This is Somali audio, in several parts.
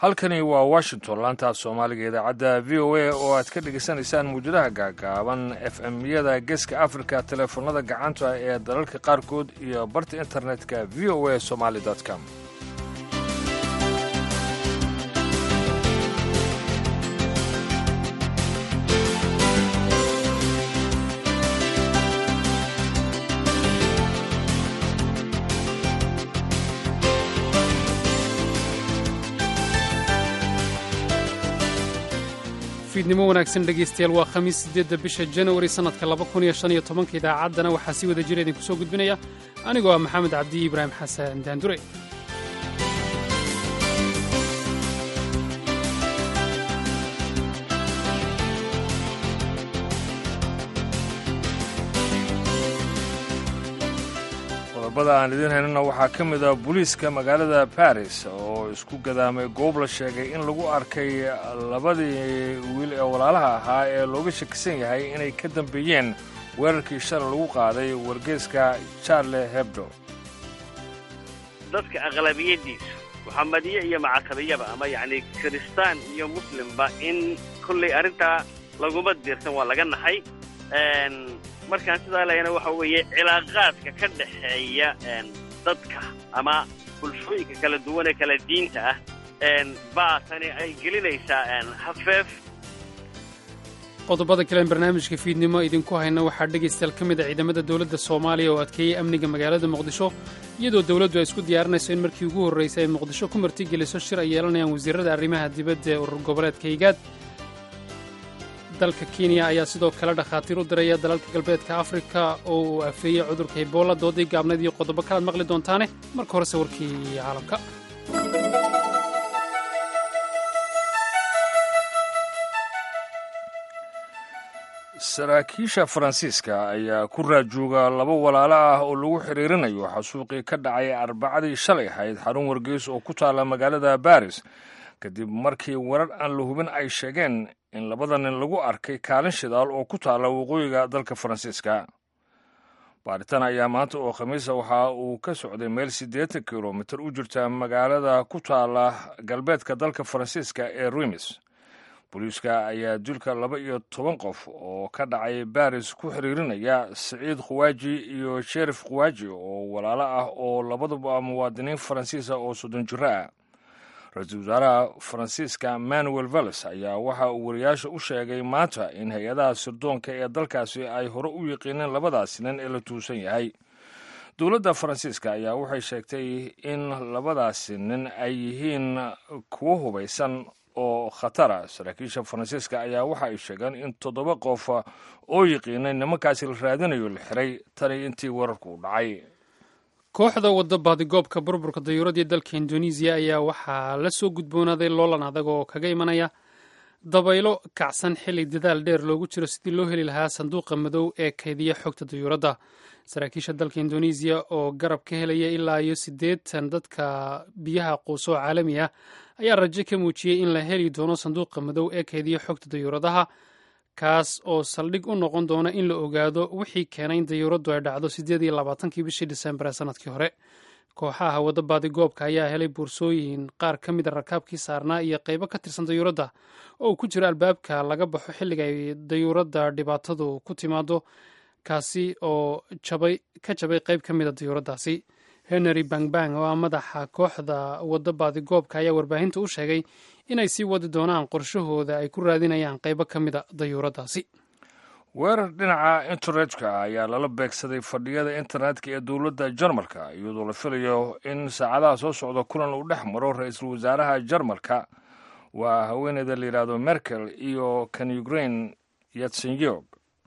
halkani waa washington laantaaf soomaaliga idaacadda v o a oo aad ka dhegaysanaysaan muwjadaha gaagaaban f m-yada geeska africa teleefonada gacanta ee dalalka qaarkood iyo barta internetka v o a somaly com fiidnimo wanaagsan dhegaystayaal waa khamiis siddeedda bisha janawari sannadka laba kun iyo shan iyo tobanka idaacaddana waxaa si wada jira idinku soo gudbinaya anigoo ah maxamed cabdi ibraahim xasan daandure qodobada aan idiin haynana waxaa ka mid ah booliiska magaalada baris oo isku gadaamay goob la sheegay in lagu arkay labadii wiil ee walaalaha ahaa ee looga shakisan yahay inay ka dambeeyeen weerarkii shalay lagu qaaday wargeeska charle hebdo dadka aqlabiyadiisu muxamadiye iyo macasabiyaba ama yacni kiristaan iyo muslimba in kollay arrintaa laguma diirsan waa laga naxay markaan sidaa lehna waxa weeye cilaaqaadka ka dhexeeya dadka ama bulshooyinka kala duwan ee kala diinta ah baa tani ay gelinaysaa hafeef qodobada kalean barnaamijka fiidnimo idinku hayna waxaa dhegaystayaal ka mid a ciidamada dowladda soomaaliya oo adkeeyey amniga magaalada muqdisho iyadoo dowladdu ay isku diyaarinayso in markii ugu horraysay ay muqdisho ku martigeliso shir ay yeelanayaan wasiirrada arrimaha dibadda ee urur goboleedka higaad dalka kenya ayaa sidoo kale dhakhaatiir u diraya dalalka galbeedka afrika oo uu afeeyey cudurka ebola doodii gaabnayd iyo qodobo kalaad maqli doontaane marka horese warkii caalamka saraakiisha faransiiska ayaa ku raajooga laba walaalo ah oo lagu xiriirinayo xasuuqii ka dhacay arbacadii shalay ahayd xarun wargeys oo ku taalla magaalada baris kadib markii warar aan la hubin ay sheegeen in labada nin lagu arkay kaalin shidaal oo ku taalla waqooyiga dalka faransiiska baaritaan ayaa maanta oo khamiisa waxa uu ka socday meel siddeetan kilomitir u jirta magaalada ku taalla galbeedka dalka faransiiska ee rimis booliiska ayaa dulka laba iyo toban qof oo ka dhacay baris ku xiriirinaya siciid khuwaaji iyo sherif khuwaaji oo walaalo ah oo labaduba muwaadiniin faransiisa oo soddon jiro ah ra-iisul wasaaraha faransiiska manuel valles ayaa waxa uu wariyaasha u sheegay maanta in hay-adaha sirdoonka ee dalkaasi ay hore u yiqiineen labadaasi nin ee la tuusan yahay dowladda faransiiska ayaa waxay sheegtay in labadaasi nin ay yihiin kuwo hubaysan oo khatara saraakiisha faransiiska ayaa waxa ay sheegeen in toddoba qof oo yiqiinay nimankaasi la raadinayo la xiray tani intii wararku u dhacay kooxda wadda baadigoobka burburka dayuuradii dalka indonesiya ayaa waxaa la soo gudboonaaday loolan adag oo kaga imanaya dabaylo kacsan xilli dadaal dheer loogu jiro sidii loo heli lahaa sanduuqa madow ee kaydiya xogta dayuuradda saraakiisha dalka indonesiya oo garab ka helaya ilaa iyo siddeetan dadka biyaha quuso caalami ah ayaa rajo ka muujiyey in la heli doono sanduuqa madow ee kaydiya xogta dayuuradaha kaas oo saldhig u noqon doona in la ogaado wixii keenay in dayuuraddu ay dhacdo siddeed iyo labaatankii bishii disembar ee sanadkii hore kooxaha wadda baadigoobka ayaa helay boorsooyin qaar ka mid a rakaabkii saarnaa iyo qaybo ka tirsan dayuuradda oo uu ku jiro albaabka laga baxo xilliga ay dayuuradda dhibaatadu ku timaado kaasi oo jabay ka jabay qayb ka mid a dayuuraddaasi henry bangbang oo ah madaxa kooxda wadda baadigoobka ayaa warbaahinta u sheegay inay sii wadi doonaan qorshahooda ay ku raadinayaan qaybo ka mid a dayuuraddaasi weerar dhinaca internetka ayaa lala beegsaday fadhiyada internetka ee dowladda jarmalka iyadoo la filayo in saacadaha soo socda kulan uu dhex maro ra-iisul wasaaraha jarmalka waa haweeneyda la yidhaahdo merkel iyo kan ukrain yatsenyog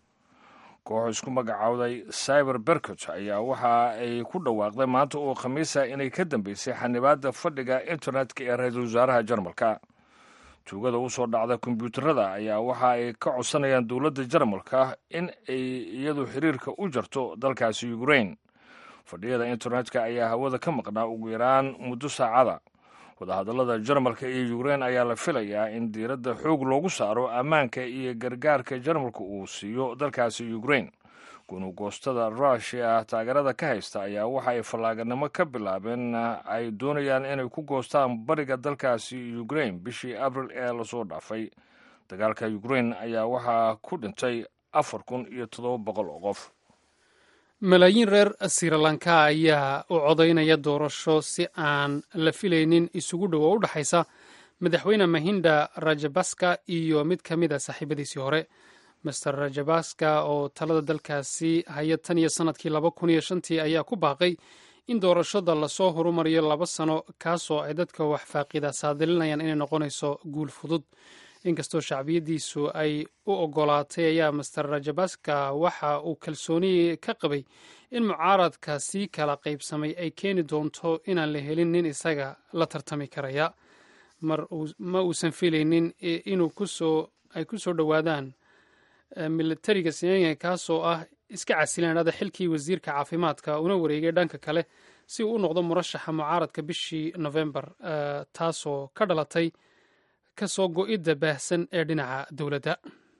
koox isku magacaawday cyber bercot ayaa waxa ay ku dhawaaqday maanta oo khamiisa inay ka dambeysay xanibaadda fadhiga internetka ee ra-iisul wasaaraha jarmalka tuugada u soo dhacda kombyuutarada ayaa waxa ay ka codsanayaan dowladda jarmalka in ay iyadu xiriirka u jarto dalkaasi ukrain fadhiyada internetka ayaa hawada ka maqnaa ugu yaraan muddo saacada wadahadallada jarmalka iyo ukrain ayaa la filayaa in diiradda xoog loogu saaro ammaanka iyo gargaarka jarmalka uu siiyo dalkaasi ukrain gunugoostada rushia taageerada ka haysta ayaa waxa ay fallaaganimo ka bilaabeen ay doonayaan inay ku goostaan bariga dalkaasi ukrain bishii abril ee lasoo dhaafay dagaalka ukrain ayaa waxaa ku dhintay afar kun iyo toddoba boqol oo qof malaayiin reer sirilanka ayaa u codaynaya doorasho si aan la filaynin isugu dhow oo u dhexaysa madaxweyne mahinda rajabaska iyo mid ka mid a saaxiibadiisii hore master rajabaska oo talada dalkaasi haya tan iyo sannadkii laba kun iyo shantii ayaa ku baaqay in doorashada lasoo horumariyo laba sano kaasoo ay dadka wax faaqida saadilinayaan inay noqonayso guul fudud inkastoo shacbiyadiisu ay u ogolaatay ayaa master rajabaska waxa uu kalsooni ka qabay in mucaaradka sii kala qaybsamay ay keeni doonto inaan la helin nin isaga la tartami karaya ma uusan filaynin inuu kusoo ay ku soo dhowaadaan militariga siniya kaasoo ah iska casilanada xilkii wasiirka caafimaadka una wareegay dhanka kale si uu u noqdo murashaxa mucaaradka bishii novembar taasoo ka dhalatay kasoo go-idda baahsan ee dhinaca dowladda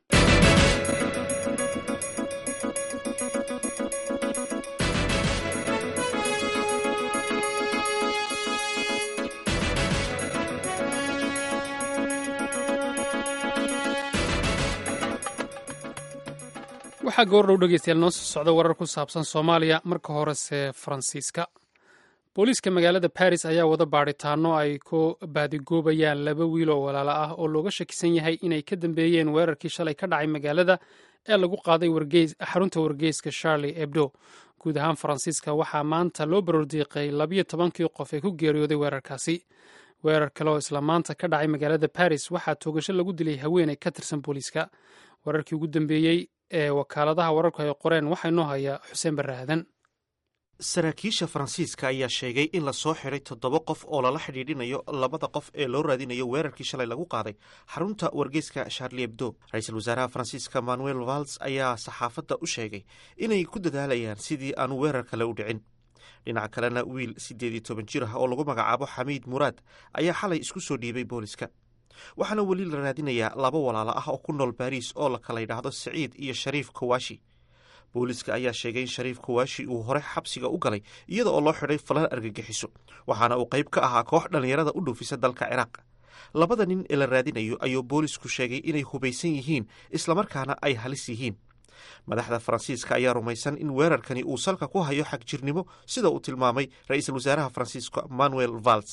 waxaa goordhow dhegeystayaal noo soo socda warar ku saabsan soomaaliya marka horese faransiiska booliiska magaalada baris ayaa wada baadhitaano ay ku baadigoobayaan laba wiil oo walaalo ah oo looga shakisan yahay inay ka dambeeyeen weerarkii shalay ka dhacay magaalada ee lagu qaaday xarunta wargeyska charlie ebdo guud ahaan faransiiska waxaa maanta loo barordiiqay labiyo tobankii qof ee ku geeriyooday weerarkaasi weerar kale oo isla maanta ka dhacay magaalada baris waxaa toogasho lagu dilay haweeney ka tirsan booliiska weerarkii ugu dambeeyey ee wakaaladaha wararku ay qoreen waxaa inoo haya xuseen barre aadan saraakiisha faransiiska ayaa sheegay in lasoo xiray toddoba qof oo lala xidhiidhinayo labada qof ee loo raadinayo weerarkii shalay lagu qaaday xarunta wargeyska charlie ebdo ra-iisul wasaaraha faransiiska manuel vals ayaa saxaafadda u sheegay inay ku dadaalayaan sidii aanu weerar kale u dhicin dhinaca kalena wiil siddeed iyo toban jir ah oo lagu magacaabo xamiid muraad ayaa xalay isku soo dhiibay booliska waxaana weli la raadinayaa laba walaalo ah oo ku nool baariis oo la kala yidhaahdo siciid iyo shariif kawashi booliiska ayaa sheegay in shariif kawashi uu hore xabsiga u galay iyada oo loo xidhay falal argagixiso waxaana uu qayb ka ahaa koox dhallinyarada u dhuufisa dalka ciraaq labada nin ee la raadinayo ayuu boolisku sheegay inay hubaysan yihiin islamarkaana ay halis yihiin madaxda faransiiska ayaa rumaysan in weerarkani uu salka ku hayo xagjirnimo sida uu tilmaamay ra-iisul wasaaraha faransiiska manuel vals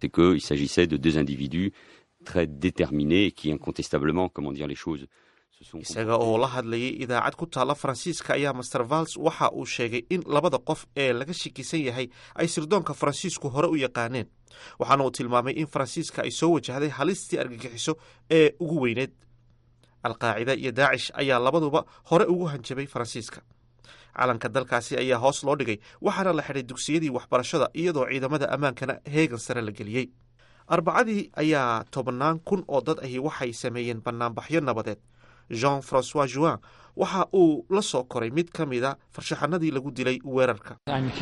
très déterminés et qui incontestablement, comment dire les choses, se sont... isaga oo la hadlayay idaacad ku taalla faransiiska ayaa master vals waxa uu sheegay in labada qof ee laga shikisan yahay ay sirdoonka faransiisku hore u yaqaaneen waxaana uu tilmaamay in faransiiska ay soo wajahday halistii argagixiso ee ugu weyneed alqaacida iyo daacish ayaa labaduba hore ugu hanjabay faransiiska calanka dalkaasi ayaa hoos loo dhigay waxaana la xidhay dugsiyadii waxbarashada iyadoo ciidamada ammaankana heegan sare la geliyey arbacadii ayaa tobannaan kun oo dad ahi waxay sameeyeen bannaanbaxyo nabadeed jean francois juin waxa uu la soo koray mid ka mida farshaxanadii lagu dilay weerarka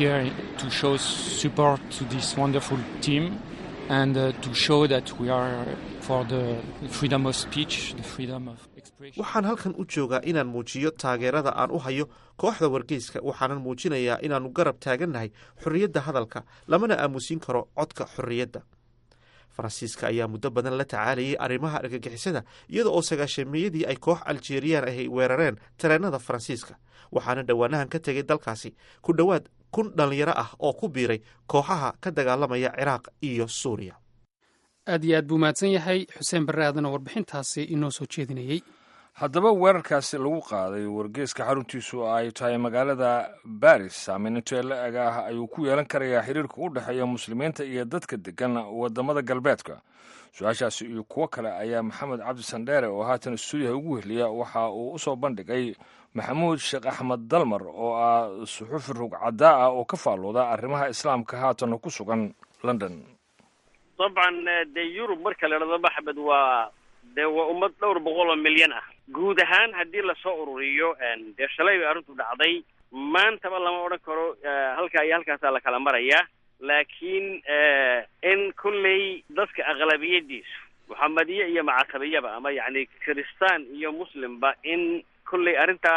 waxaan halkan u joogaa inaan muujiyo taageerada aan u hayo kooxda wargeyska waxaanan muujinayaa inaannu garab taagannahay xorriyadda hadalka lamana aamusin karo codka xorriyadda faransiiska ayaa muddo badan la tacaalayay arrimaha argagixisada iyada oo sagaashameeyadii ay koox aljeriyaan ahy weerareen tareenada faransiiska waxaana dhowaanahan ka tegay dalkaasi ku dhowaad kun dhallinyaro ah oo ku biiray kooxaha ka dagaalamaya ciraaq iyo suuriya aad iyo aad buu mahadsan yahay xuseen barre aadan oo warbixintaasi inoo soo jeedinayey haddaba weerarkaasi lagu qaaday wargeyska xaruntiisu ay tahay magaalada baris saameyn intee la eg ah ayuu ku yeelan karayaa xiriirka u dhexeeya muslimiinta iyo dadka degan wadamada galbeedka su-aashaasi iyo kuwo kale ayaa maxamed cabdi sandheere oo haatan stuudiyaha ugu heliya waxa uu usoo bandhigay maxamuud sheekh axmed dalmar oo ah suxufi rugcadaa ah oo ka faallooda arrimaha islaamka haatan ku sugan london dabcan dee yurub marka la idhahdo maxamed waa dee waa ummad dhowr boqol oo milyan ah guud ahaan haddii lasoo ururiyo dee shalay bay arrintu dhacday maantaba lama odhan karo halkaa iyo halkaasaa la kala marayaa laakiin in kulley dadka aqlabiyadiisu muxamediye iyo macasabiyaba ama yacni kiristaan iyo muslimba in kulley arrintaa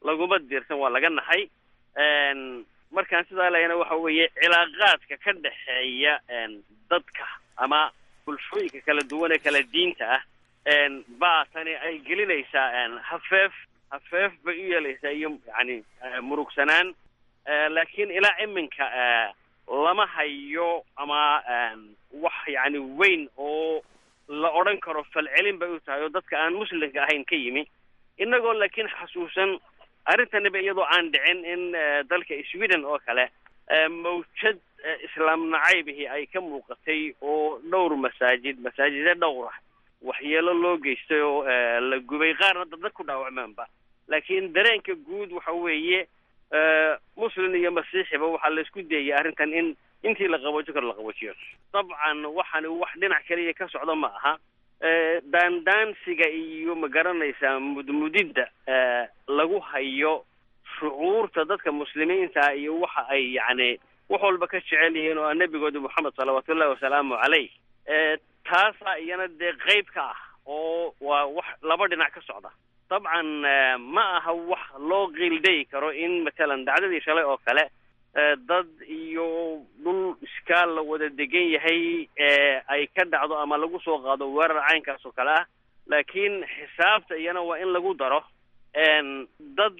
laguma diirsan waa laga naxay markaan sidaa lehna waxa weeye cilaaqaadka ka dhexeeya dadka ama bulshooyinka kala duwan ee kala diinta ah baa tani ay gelinaysaa hafeef hafeef bay u yeelaysaa iyo yani murugsanaan laakiin ilaa iminka lama hayo ama wax yani weyn oo la odhan karo falcelin bay u tahay oo dadka aan muslimka ahayn ka yimi inagoo laakiin xasuusan arrintaniba iyadoo aan dhicin in dalka sweden oo kale mawjad islaam nacaybihii ay ka muuqatay oo dhowr masaajid masaajide dhowr ah waxyeelo loo geystay oo la gubay qaarna dadna ku dhaawacmaanba laakiin dareenka guud waxa weeye muslim iyo masiixiba waxaa la isku dayay arrintan in intii la qaboojo karo la qaboojiyo dabcan waxani wax dhinac kaliya ka socdo ma aha daandaansiga iyo ma garanaysaa mudmudidda lagu hayo shucuurta dadka muslimiinta iyo waxa ay yacni wax walba ka jecel yihiin oo nebigooda moxamed salawaatullahi wasalaamu caleyh taasaa iyana dee qeyb ka ah oo waa wax laba dhinac ka socda dabcan ma aha wax loo qiildayi karo in matalan dacdadii shalay oo kale dad iyo dhul iskaal la wada degan yahay ay ka dhacdo ama lagu soo qaado weerar caynkaas oo kale ah laakiin xisaabta iyana waa in lagu daro dad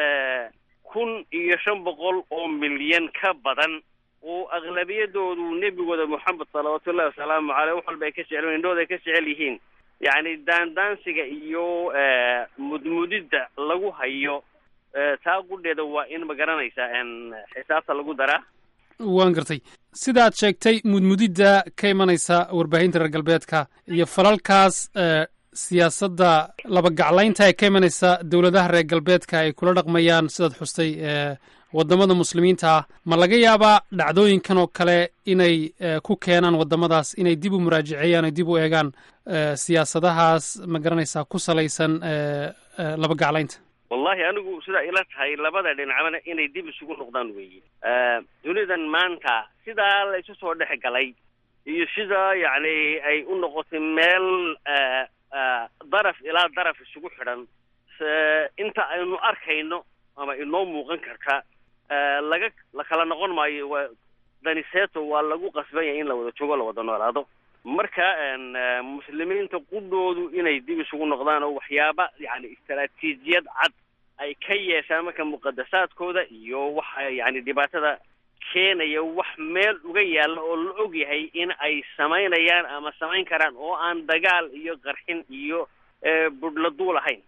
kun iyo shan boqol oo milyan ka badan oo aqlabiyadoodu nebigooda moxamed salawaatullahi wasalaamu caleyh wax walba ay ka jecel indhooda ay ka jecel yihiin yacni daandaansiga iyo mudmudidda lagu hayo taa qudheeda waa in ma garanaysaa xisaabta lagu daraa waan gartay sida aad sheegtay mudmudidda ka imanaysa warbaahinta reer galbeedka iyo falalkaas siyaasadda labagaclaynta ee ka imanaysa dowladaha reer galbeedka ay kula dhaqmayaan sidaad xustay waddamada muslimiinta ah ma laga yaabaa dhacdooyinkan oo kale inay ku keenaan waddamadaas inay dib u muraajaceeyaan o dib u eegaan siyaasadahaas ma garanaysaa ku salaysan labagaclaynta wallahi anigu sidaa ila tahay labada dhinacbana inay dib isugu noqdaan weeye dunidan maanta sidaa la isu soo dhex galay iyo sidaa yacni ay u noqotay meel daraf ilaa daraf isugu xidhan inta aynu arkayno ama inoo muuqan karta laga la kala noqon maayo waa daniseeto waa lagu qasban yahay in la wada joogo la wada noolaado marka muslimiinta qudhoodu inay dib isugu noqdaan oo waxyaaba yani istaraatiijiyad cad ay ka yeeshaan marka muqadasaadkooda iyo waxa yani dhibaatada keenaya wax meel uga yaalla oo la og yahay in ay samaynayaan ama samayn karaan oo aan dagaal iyo qarxin iyo budhla duul ahayn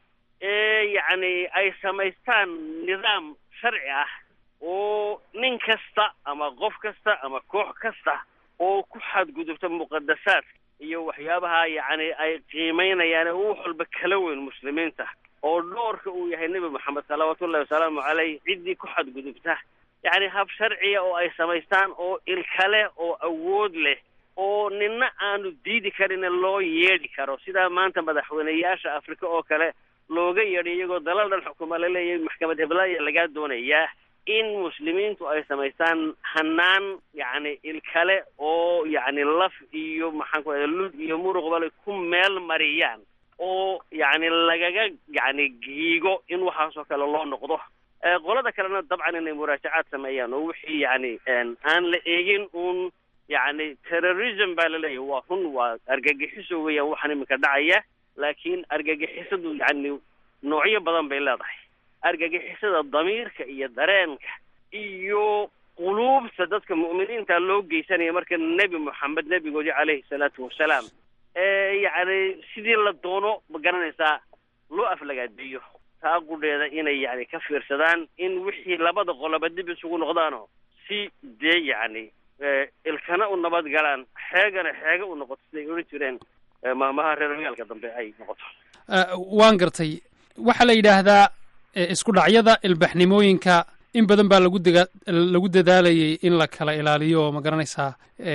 yacni ay samaystaan nidaam sharci ah oo nin kasta ama qof kasta ama koox kasta oo ku xadgudubta muqadasaadka iyo waxyaabaha yacni ay qiimeynayaan oo wax walba kala weyn muslimiinta oo dhoorka uu yahay nebi moxamed salawaatullahi wasalaamu caleyh ciddii ku xadgudubta yacni hab sharciya oo ay samaystaan oo ilkale oo awood leh oo nina aanu diidi karin loo yeedhi karo sidaa maanta madaxweyneyaasha afrika oo kale looga yeedhay iyagoo dalal dhan xukuma la leeyahay maxkamad heblaaya lagaa doonayaa in muslimiintu ay samaystaan hanaan yacni ilkale oo yacni laf iyo maxaan ku lud iyo muruqbale ku meel mariyaan oo yacni lagaga yacni giigo in waxaasoo kale loo noqdo qolada kalena dabcan inay muraajacaad sameeyaan oo wixii yacni aan la eegin uun yacni terrorism baa la leeyahay waa run waa argagixiso weeyaan waxaan iminka dhacaya laakiin argagixisadu yacni noocyo badan bay leedahay argagixisada damiirka iyo dareenka iyo quluubta dadka mu'miniinta loo geysanaya marka nebi moxamed nebigoodii caleyhi salaatu wasalaam ee yacni sidii la doono ma garanaysaa loo aflagaadeeyo taa qudheeda inay yacni ka fiirsadaan in wixii labada qoloba dib isugu noqdaanoo si dee yacni ilkana u nabad galaan xeegana xeega u noqoto siday odhan jireen maamaha reer magaalka dambe ay noqoto waan gartay waxaa la yidhaahdaa isku dhacyada ilbaxnimooyinka in badan baa lagu dega lagu dadaalayay in la kala ilaaliyo oo ma garanaysaa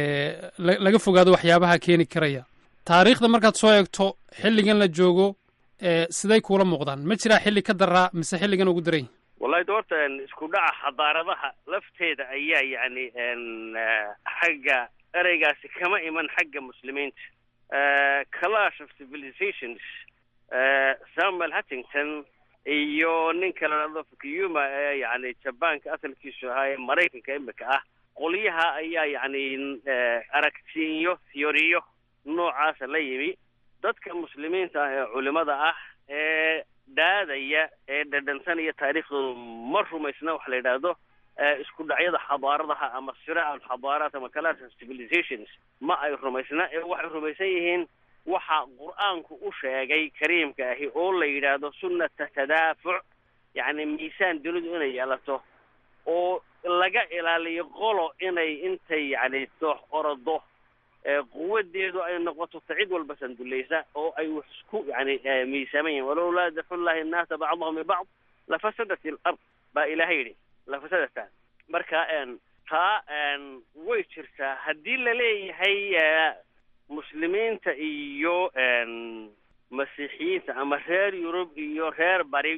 laga fogaado waxyaabaha keeni karaya taariikhda markaad soo eegto xilligan la joogo siday kuula muuqdaan ma jiraa xilli ka daraa mise xilligan ugu daray wallahi doorta isku dhaca xadaaradaha lafteeda ayaa yacni xagga ereygaasi kama iman xagga muslimiinta clash of civilizations samuel huntington iyo ninka la dhahdo fukuyuma ee yacni jabaanka asalkiisu ahaa ee maraykanka imika ah qolyaha ayaa yacni aragtiyo theoriyo noocaasa la yimi dadka muslimiinta ah ee culimada ah ee dhaadaya ee dhadhansanaya taariikhdooda ma rumaysna waxa la yidhaahdo isku dhacyada xadaaradaha ama siraac alxadaaraat ama class civilizations ma ay rumaysna ee waxay rumaysan yihiin waxa qur-aanku u sheegay kariimka ahi oo la yidhaahdo sunnata tadaafuc yacni miisaan dunidu inay yeelato oo laga ilaaliyo qolo inay intay yacni doox orodo quwadeedu ay noqoto ta cid walba sandulaysa oo ay wax isku yani miisaaman yihin walowlaa dafu llahi annaasa bacdahum bibacd lafasadat ilard baa ilahay yidhi lafasadata marka taa way jirtaa haddii laleeyahay muslimiinta iyo masiixiyiinta ama reer yurub iyo reer bari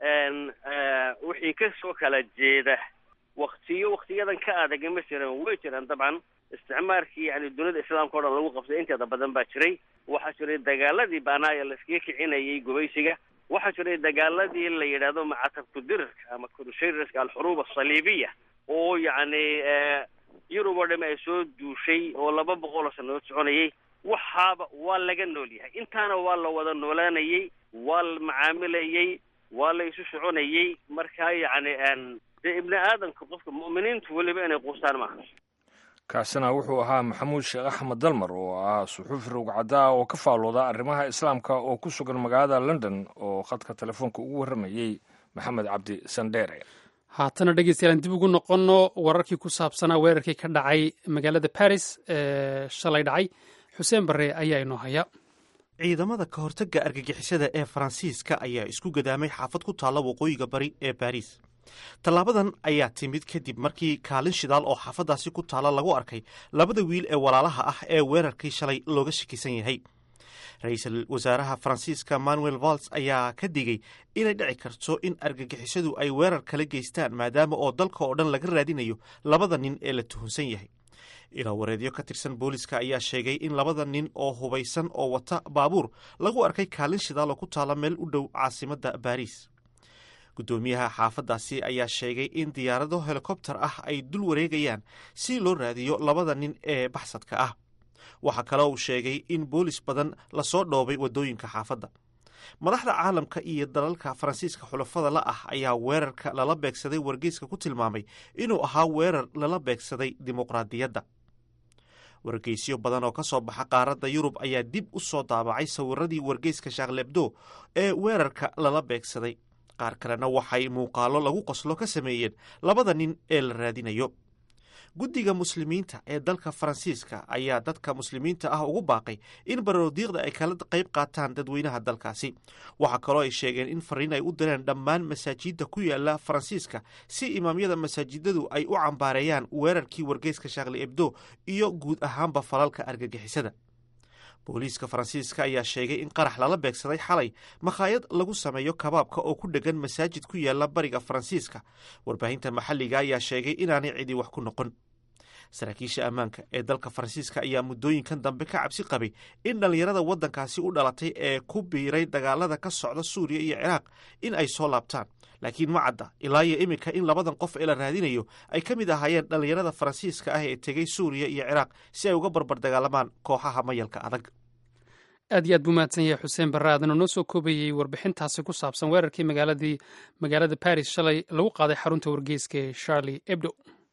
wixii kasoo kala jeeda waktiyo waktiyadan ka adag ma jiran way jiraan dabcan isticmaarkii yani dunida islaamka o dhan lagu qabsay inteeda badan baa jiray waxaa jiray dagaaladii baanaaya laiskaga kicinayay gubaysiga waxaa jiray dagaaladii la yidhaahdo macatabku dirirka ama crusaderska alxuruub asaliibiya oo yacni yurub oo dhami ay soo duushay oo laba boqol oo sanadood soconayay waxaaba waa laga nool yahay intaana waa la wada noolaanayay waa la macaamilayay waa la isu soconayay markaa yacni dee ibni aadamka qofka mu'miniintu weliba inay quustaan maaha kaasina wuxuu ahaa maxamuud sheekh axmed dalmar oo ah suxuufi rogcaddaa oo ka faalooda arrimaha islaamka oo ku sugan magaalada london oo khadka telefoonka ugu warramayey maxamed cabdi sandheere haatana dhegeystayaal dib ugu noqonno wararkii ku saabsanaa weerarkii ka dhacay magaalada baris ee shalay dhacay xuseen barre ayaa inoo haya ciidamada ka hortagga argagixisada ee faransiiska ayaa isku gadaamay xaafad ku taalla waqooyiga bari ee baris tallaabadan ayaa timid kadib markii kaalin shidaal oo xaafaddaasi ku taalla lagu arkay labada wiil ee walaalaha ah ee weerarkii shalay looga shakisan yahay ra-iisul wasaaraha faransiiska manuel valls ayaa ka digay inay dhici karto in argagixisadu ay weerar kala geystaan maadaama oo dalka oo dhan laga raadinayo labada nin ee la tuhunsan yahay ilaa wareedyo ka tirsan booliska ayaa sheegay in labada nin oo hubaysan oo wata baabuur lagu arkay kaalin shidaal oo ku taalla meel u dhow caasimadda baariis guddoomiyaha xaafaddaasi ayaa sheegay in diyaarado helikobter ah ay dul wareegayaan si loo raadiyo labada nin ee baxsadka ah waxaa kale uu sheegay in boolis badan lasoo dhoobay waddooyinka xaafadda madaxda caalamka iyo dalalka faransiiska xulafada la ah ayaa weerarka lala beegsaday wargeyska ku tilmaamay inuu ahaa weerar lala beegsaday dimuqraadiyadda wargeysyo badan oo ka soo baxa qaaradda yurub ayaa dib u soo daabacay sawiradii wargeyska shaklebdo ee weerarka lala beegsaday qaar kalena waxay muuqaallo lagu qoslo ka sameeyeen labada nin ee la raadinayo guddiga muslimiinta ee dalka faransiiska ayaa dadka muslimiinta ah ugu baaqay in baroodiiqda ay kala qayb qaataan dadweynaha dalkaasi waxaa kaloo ay sheegeen in fariin ay u direen dhammaan masaajidda ku yaala faransiiska si imaamyada masaajidadu ay u cambaareeyaan weerarkii wargeyska shaakli ebdo iyo guud ahaanba falalka argagixisada booliiska faransiiska ayaa sheegay in qarax lala beegsaday xalay makhaayad lagu sameeyo kabaabka oo ku dhegan masaajid ku yaala bariga faransiiska warbaahinta maxalliga ayaa sheegay inaanay cidi wax ku noqon saraakiisha ammaanka ee dalka faransiiska ayaa muddooyinkan dambe ka cabsi qabay in dhallinyarada waddankaasi u dhalatay ee ku biiray dagaalada ka socda suuriya iyo ciraaq in ay soo laabtaan laakiin ma cadda ilaa iyo iminka in labadan qof ee la raadinayo ay ka mid ahaayeen dhallinyarada faransiiska ah ee tegey suuriya iyo ciraaq si ay uga barbar dagaalamaan kooxaha mayalka adag aad iyo aad buu mahadsan yahay xuseen barre aadana noo soo koobayey warbixintaasi ku saabsan weerarkii magaaladii magaalada baris shalay lagu qaaday xarunta wargeyska ee charlie ebdo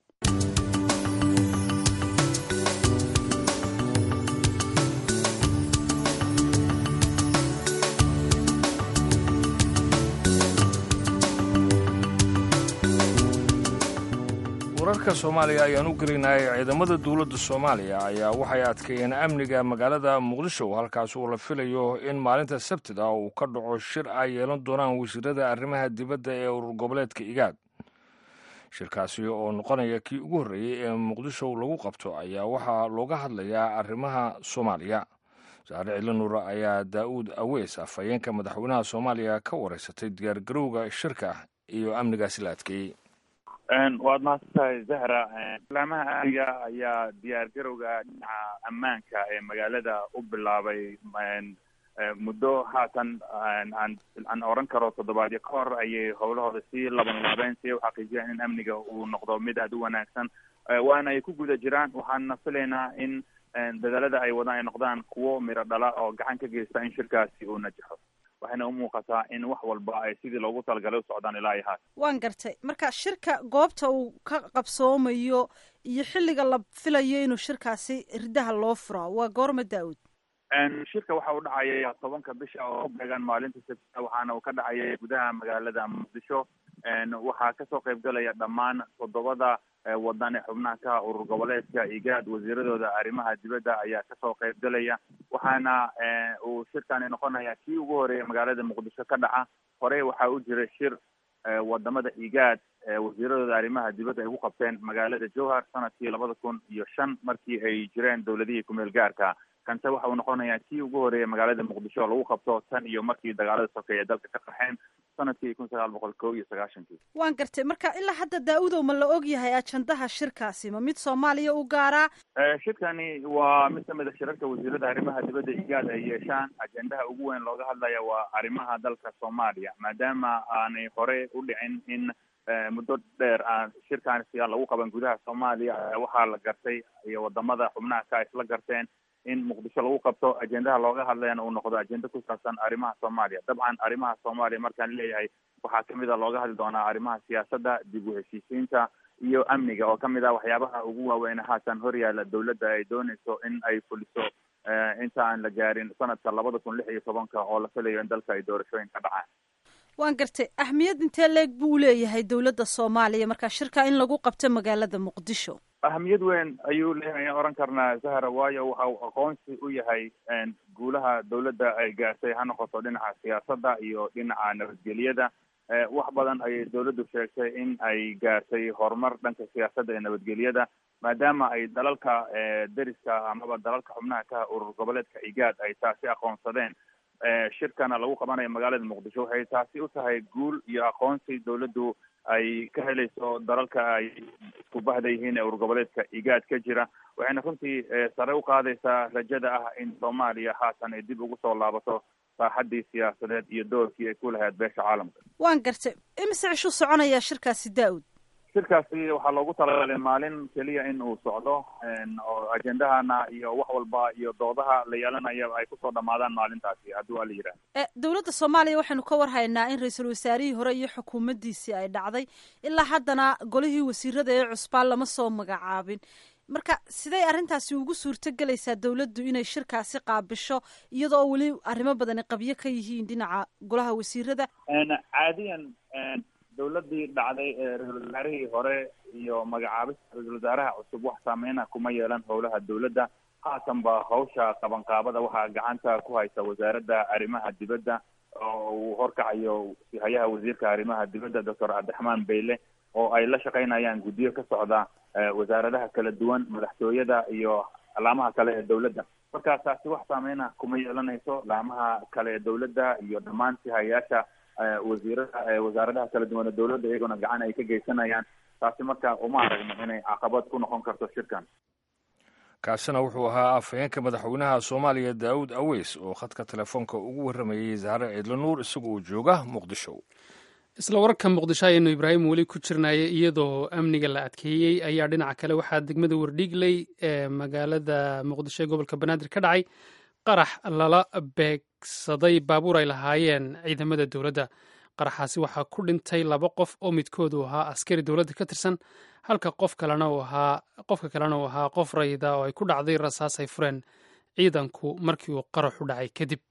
wararka soomaaliya ayaan u gelinay ciidamada dowladda soomaaliya ayaa waxay adkeeyeen amniga magaalada muqdisho halkaas uu la filayo in maalinta sabtida uu ka dhaco shir ay yeelan doonaan wasiirada arrimaha dibadda ee urur goboleedka igaad shirkaasi oo noqonaya kii ugu horreeyey ee muqdisho lagu qabto ayaa waxaa looga hadlayaa arrimaha soomaaliya saare cilinur ayaa daa'uud aweys afhayeenka madaxweynaha soomaaliya ka wareysatay diyaargarowga shirka iyo amnigaasi la adkeeyey waad mahadsantahay zahra laamaha amniga ayaa diyaar garowga dhinaca ammaanka ee magaalada u bilaabay muddo haatan aan aan oran karo toddobaadyo ka hor ayay howlahooda sii laban laabeen si ay u xaqiijiyaan in amniga uu noqdo mid aada u wanaagsan waana ay ku guda jiraan waxaana filaynaa in dadaalada ay wadaan ay noqdaan kuwo miro dhala oo gacan ka geysta in shirkaasi uu najaxo waxayna u muuqataa in wax walba ay sidii loogu talagalay u socdaan ilaa iyo haat waan gartay marka shirka goobta uu ka qabsoomayo iyo xilliga la filayo inuu shirkaasi riddaha loo furaa waa goorma daa-uud shirka waxa uu dhacaya tobanka bisha oo ku beegan maalinta sabtida waxaana uu ka dhacaya gudaha magaalada muqdisho waxaa kasoo qaybgalaya dhammaan toddobada wadan ee xubnaha ka urur goboleedka igaad wasiiradooda arrimaha dibadda ayaa kasoo qaybgalaya waxaana uu shirkani noqonaya kii ugu horeeya magaalada muqdisho ka dhaca horey waxaa u jira shir wadamada igaad wasiiradooda arrimaha dibadda ay ku qabteen magaalada jowhar sanadkii labada kun iyo shan markii ay jireen dowladihii kumeel gaarka kanse waxa uu noqonayaa kii ugu horeeya magaalada muqdisho lagu qabto tan iyo markii dagaalada sokeeye dalka ka qaxeen sanadkii kun sagaal boqol kow iyo sagaashankii waan gartay marka ilaa hadda daa-udow ma la og yahay ajandaha shirkaasi ma mid soomaaliya u gaaraa shirkani waa mid kamid a shirarka wasiirada arrimaha dibadda igaad ay yeeshaan ajendaha ugu weyn looga hadlaya waa arrimaha dalka soomaaliya maadaama aanay hore u dhicin in muddo dheer aan shirkan siyaa lagu qaban gudaha soomaaliya waxaa la gartay iyo wadamada xubnaha ka isla garteen in muqdisho lagu qabto ajendaha looga hadlayana uu noqdo ajenda ku saabsan arrimaha soomaaliya dabcan arrimaha soomaaliya markaan leeyahay waxaa kamid a looga hadli doonaa arrimaha siyaasadda dib u heshiisiinta iyo amniga oo kamid ah waxyaabaha ugu waaweyn haatan horyaala dowladda ay dooneyso in ay fuliso inta aan la gaarin sanadka labada kun lix iyo tobanka oo la filayo in dalka ay doorashooyin ka dhacaan waan gartay ahmiyad intee leeg buu leeyahay dowladda soomaaliya marka shirka in lagu qabto magaalada muqdisho ahamiyad weyn ayuu leeyahay aan oran karnaa zahra waayo waxa uu aqoonsi u yahay guulaha dowladda ay gaartay ha noqoto dhinaca siyaasadda iyo dhinaca nabadgelyada wax badan ayay dowladdu sheegtay in ay gaartay horumar dhanka siyaasadda iyo nabadgelyada maadaama ay dalalka deriska amaba dalalka xubnaha ka urur goboleedka igaad ay taasi aqoonsadeen shirkana lagu qabanayo magaalada muqdisho waxay taasi u tahay guul iyo aqoonsi dowladdu ay ka helayso dalalka ay isku bahda yihiin ee urur goboleedka igaad ka jira waxayna runtii sare u qaadaysaa rajada ah in soomaaliya haatan ay dib ugu soo laabato saaxaddii siyaasadeed iyo doorkii ay ku lahayd beesha caalamka waan gartay imise cishuu soconayaa shirkaasi daa-ud shirkaasi waxaa loogu talagalay maalin keliya in uu socdo oo ajendahana iyo wax walba iyo doodaha la yeelanayo ay kusoo dhamaadaan maalintaasi haddii waa la yidhaha dowladda soomaaliya waxaynu ka warhaynaa in ra-iisul wasaarihii hore iyo xukuumaddiisii ay dhacday ilaa haddana golihii wasiirada ee cusbaan lama soo magacaabin marka siday arrintaasi ugu suurto gelaysaa dowladdu inay shirkaasi qaabisho iyadoo weli arrimo badani qabyo ka yihiin dhinaca golaha wasiirada caadiyan dowladii dhacday ee ra-isul wasaarihii hore iyo magacaabista ra-isul wasaaraha cusub wax saameyna kuma yeelan howlaha dowladda haatan ba hawsha qabanqaabada waxaa gacanta ku haysa wasaaradda arrimaha dibadda oo uu horkacayo hayaha wasiirka arrimaha dibadda doctor cabdiraxmaan beyle oo ay la shaqaynayaan guddiyo ka socda wasaaradaha kala duwan madaxtooyada iyo laamaha kale ee dowladda marka taasi wax saameyna kuma yeelanayso laamaha kale ee dowladda iyo dhammaan sihayaasha wasiirada wasaaradaha kala duwan ee dowladda iyaguna gacan ay ka geysanayaan taasi marka uma aragno inay caqabad ku noqon karto shirkan kaasina wuxuu ahaa afhayeenka madaxweynaha soomaaliya daawud aweys oo khadka telefoonka ugu warramayey zahre ciidlo nuur isaga oo jooga muqdisho isla wararka muqdisho ayaynu ibraahim weli ku jirnaya iyadoo amniga la adkeeyey ayaa dhinaca kale waxaa degmada wardhiigley ee magaalada muqdisho ee gobolka banaadir ka dhacay qarax lala beegsaday baabuur ay lahaayeen ciidamada dowladda qaraxaasi waxaa ku dhintay laba qof oo midkoodu ahaa askari dowladda ka tirsan halka qof kalena uu ahaa qofka kalena uu ahaa qof rayida oo ay ku dhacday rasaas ay fureen ciidanku markii uu qaraxu dhacay kadib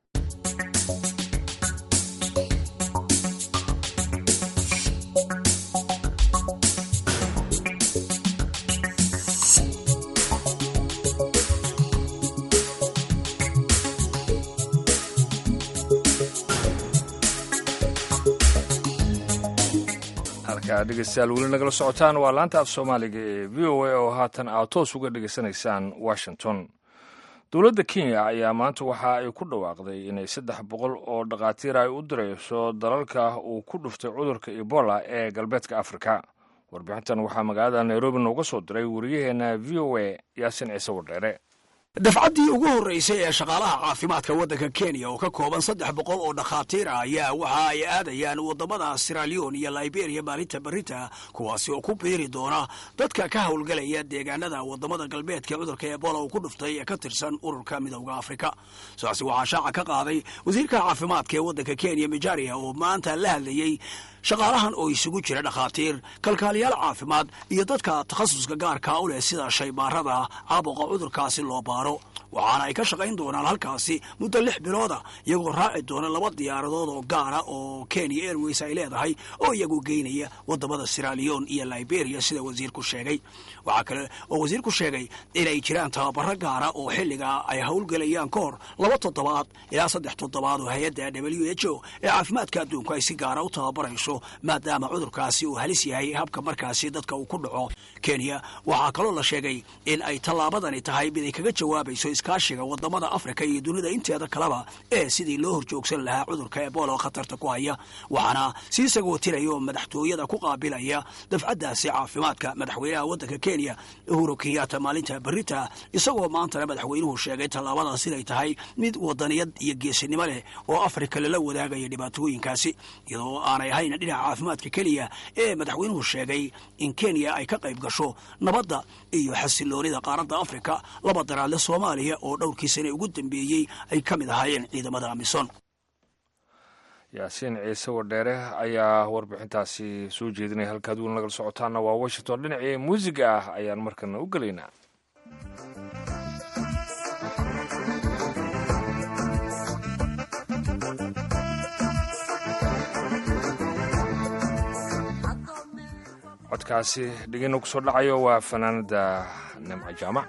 dhegeystayaal weli nagala socotaan waa laanta af soomaaliga ee v o a oo haatan aad toos uga dhegeysanaysaan washington dowladda kenya ayaa maanta waxa ay ku dhawaaqday inay saddex boqol oo dhakhaatiir ay u dirayso dalalka uu ku dhuftay cudurka ebola ee galbeedka afrika warbixintan waxaa magaalada nairobi nooga soo diray wariyaheena v o a yaasin ciise wardheere dafcaddii ugu horraysay ee shaqaalaha caafimaadka waddanka kenya oo ka kooban saddex boqol oo dhakhaatiir ah ayaa waxa ay aadayaan waddamada siralion iyo liberia maalinta berita kuwaasi oo ku biiri doona dadka ka howlgelaya deegaanada waddamada galbeedka cudurka ebola uu ku dhuftay ee ka tirsan ururka midowda afrika sidaasi waxaa shaaca ka qaaday wasiirka caafimaadka ee waddanka kenya mijaria oo maanta la hadlayey shaqaalahan oo isugu jira dhakhaatiir kalkaaliyaal caafimaad iyo dadka takhasuska gaarkaa u leh sida shaybaarada caabuqa cudurkaasi loo baaro waxaana ay ka shaqayn doonaan halkaasi muddo lix bilooda iyagoo raaci doona laba diyaaradood oo gaara oo kenya airways ay leedahay oo iyagu geynaya wadamada siralion iyo liberia sida wasiirku sheegay waxaa kale oo wasiirku sheegay inay jiraan tababaro gaara oo xilligaa ay howlgelayaan ka hor laba toddobaad ilaa saddex toddobaad oo hay-adda w h o ee caafimaadka adduunku ay si gaara u tababarayso maadaama cudurkaasi uu halis yahay habka markaasi dadka uu ku dhaco kenya waxaa kaloo la sheegay in ay tallaabadani tahay mid ay kaga jawaabayso iskaashiga wadamada afrika iyo dunida inteeda kaleba ee sidii loo horjoogsan lahaa cudurka ebola oo khatarta ku haya waxaana sii sagootinaya oo madaxtooyada ku qaabilaya dafcaddaasi caafimaadka madaxweynaha waddanka kenya uhuru kenyatta maalinta berita isagoo maantana madaxweynuhu sheegay tallaabadaas inay tahay mid wadaniyad iyo geesinimo leh oo afrika lala wadaagaya dhibaatooyinkaasi iyadoo aanay ahayn dhinaca caafimaadka keliya ee madaxweynuhu sheegay in kenya ay ka qayb gasho nabadda iyo xasiloonida qaaradda afrika laba daraadle soomaaliya oo dhowrkii sane ugu dambeeyey ay ka mid ahaayeen ciidamada amison yaasiin ciise wadheere ayaa warbixintaasi soo jeedinaya halkaad weli nagala socotaana waa washington dhinacii muusiga ah ayaan markana u gelaynaa codkaasi dhegeyna ku soo dhacayo waa fanaanada nimco jaamac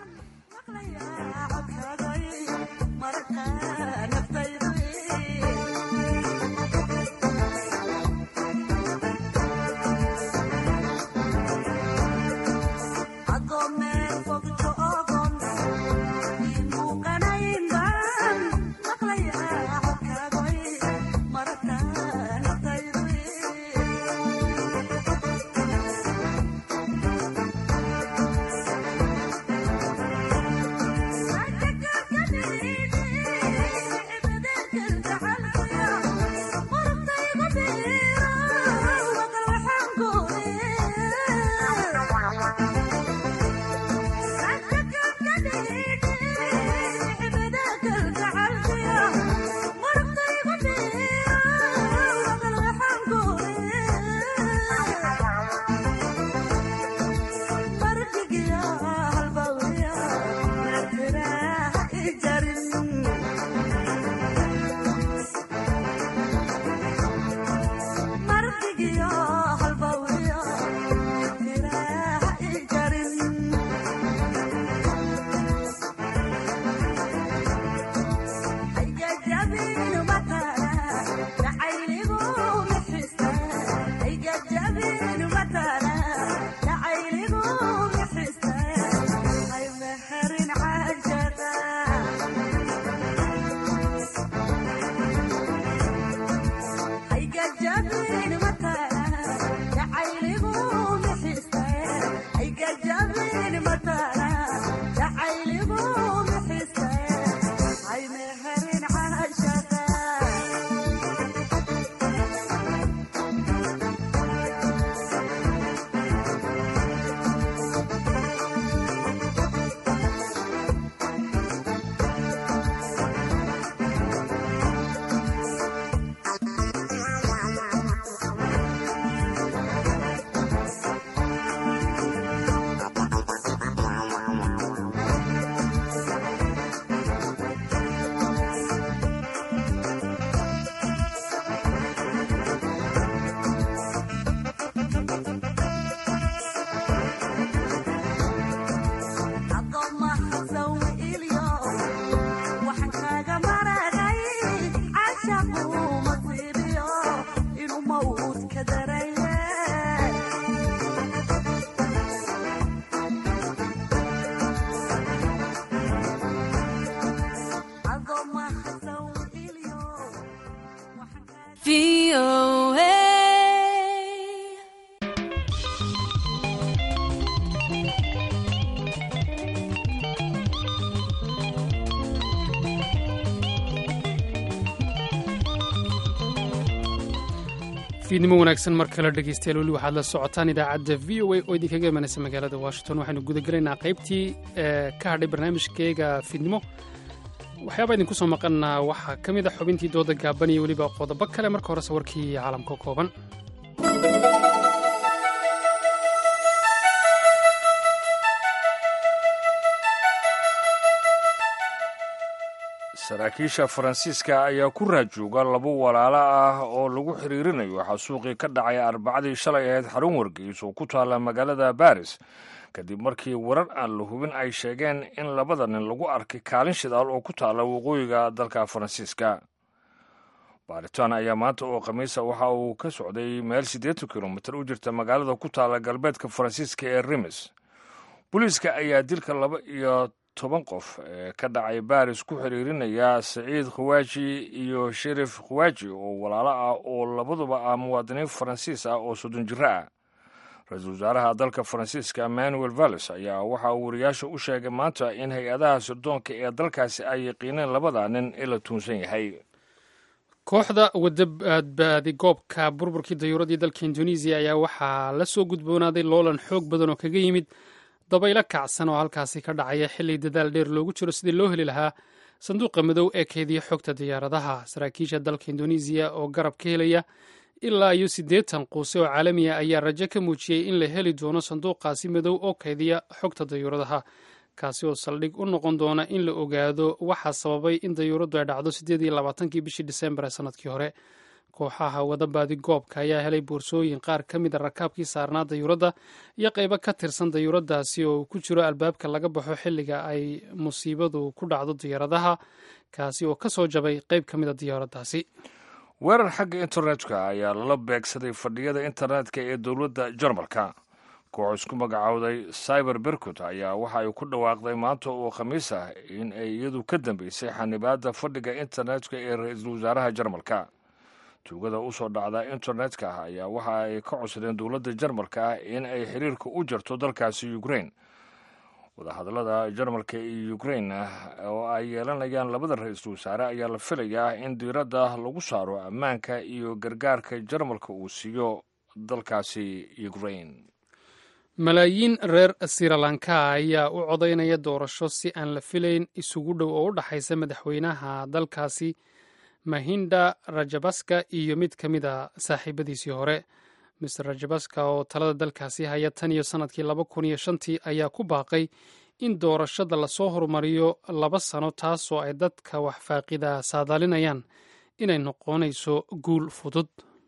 fiidnimo wanaagsan mar kale dhegeystayaal weli waxaad la socotaan idaacadda v o a oo idinkaga imanaysa magaalada washington waxaynu gudagelaynaa qaybtii ka hadhay barnaamijkeega fiidnimo waxyaaba idinku soo maqana waxaa ka mid a xubintii dooda gaaban iyo weliba qodobo kale marka hore sawirkii caalamka kooban saraakiisha faransiiska ayaa ku raajooga labo walaalo ah oo lagu xiriirinayo xasuuqii ka dhacay arbacadii shalay ahayd xarun wargeys oo ku taalla magaalada baris kadib markii warar aan la hubin ay sheegeen in labada nin lagu arkay kaalin shidaal oo ku taalla waqooyiga dalka faransiiska baaritaan ayaa maanta oo khamiisa waxa uu ka socday meel siddeetan kilomitir u jirta magaalada ku taalla galbeedka faransiiska ee rimis booliiska ayaa dilka laba iyo toban qof ee ka dhacay baris ku xiriirinaya saciid khawaaji iyo sherif khawaaji oo walaalo ah oo labaduba ah muwaadiniin faransiis ah oo soddon jiro ah ra-iisul wasaaraha dalka faransiiska emmanuel valles ayaa waxa uu wariyaasha u sheegay maanta in hay-adaha sirdoonka ee dalkaasi ay yaqiineen labada nin in la tuunsan yahay kooxda wadabadbaadi goobka burburkii dayuuradii dalka indonesiya ayaa waxaa la soo gudboonaaday loolan xoog badan oo kaga yimid dabaylo kacsan oo halkaasi ka dhacaya xilli dadaal dheer loogu jiro sidii loo heli lahaa sanduuqa madow ee keediya xogta diyaaradaha saraakiisha dalka indonesiya oo garab ka helaya ilaa iyo siddeetan quuse oo caalamiya ayaa rajo ka muujiyey in la heli doono sanduuqaasi madow oo keediya xogta dayuuradaha kaasi oo saldhig u noqon doona in la ogaado waxaa sababay in dayuuraddu ay dhacdo siddeed iyo labaatankii bishii disembar ee sanadkii hore kooxaha wadabaadi goobka ayaa helay boorsooyin qaar ka mid a rakaabkii saarnaa dayuuradda iyo qaybo ka tirsan dayuuraddaasi oo ku jiro albaabka laga baxo xilliga ay musiibadu ku dhacdo diyaaradaha kaasi oo ka soo jabay qayb ka mid a diyaaraddaasi weerar xagga internetka ayaa lala beegsaday fadhiyada internetka ee dowladda jarmalka koox isku magacowday cyber berkut ayaa waxa ay ku dhawaaqday maanta oo khamiis ah in ay iyadu ka dambeysay xanibaadda fadhiga internetka ee ra-iisul wasaaraha jarmalka tuugada usoo dhacda internetka ah ayaa waxa ay ka codsadeen dowladda jarmalka ah in ay xiriirka u jarto dalkaasi ukrain wadahadallada jarmalka iyo ukrain oo ay yeelanayaan labada ra-iisul wasaare ayaa la filayaa in diiradda lagu saaro ammaanka iyo gargaarka jarmalka uu siiyo dalkaasi ukrain malaayiin reer sirilanka ayaa u codaynaya doorasho si aan la filayn isugu dhow oo u dhaxaysa madaxweynaha dalkaasi mahinda rajabaska iyo mid ka mid a saaxiibadiisii hore mister rajabaska oo talada dalkaasi haya tan iyo sannadkii laba kun iyo shantii ayaa ku baaqay in doorashada lasoo horumariyo laba sano taasoo ay dadka wax faaqida saadaalinayaan inay noqonayso guul fudud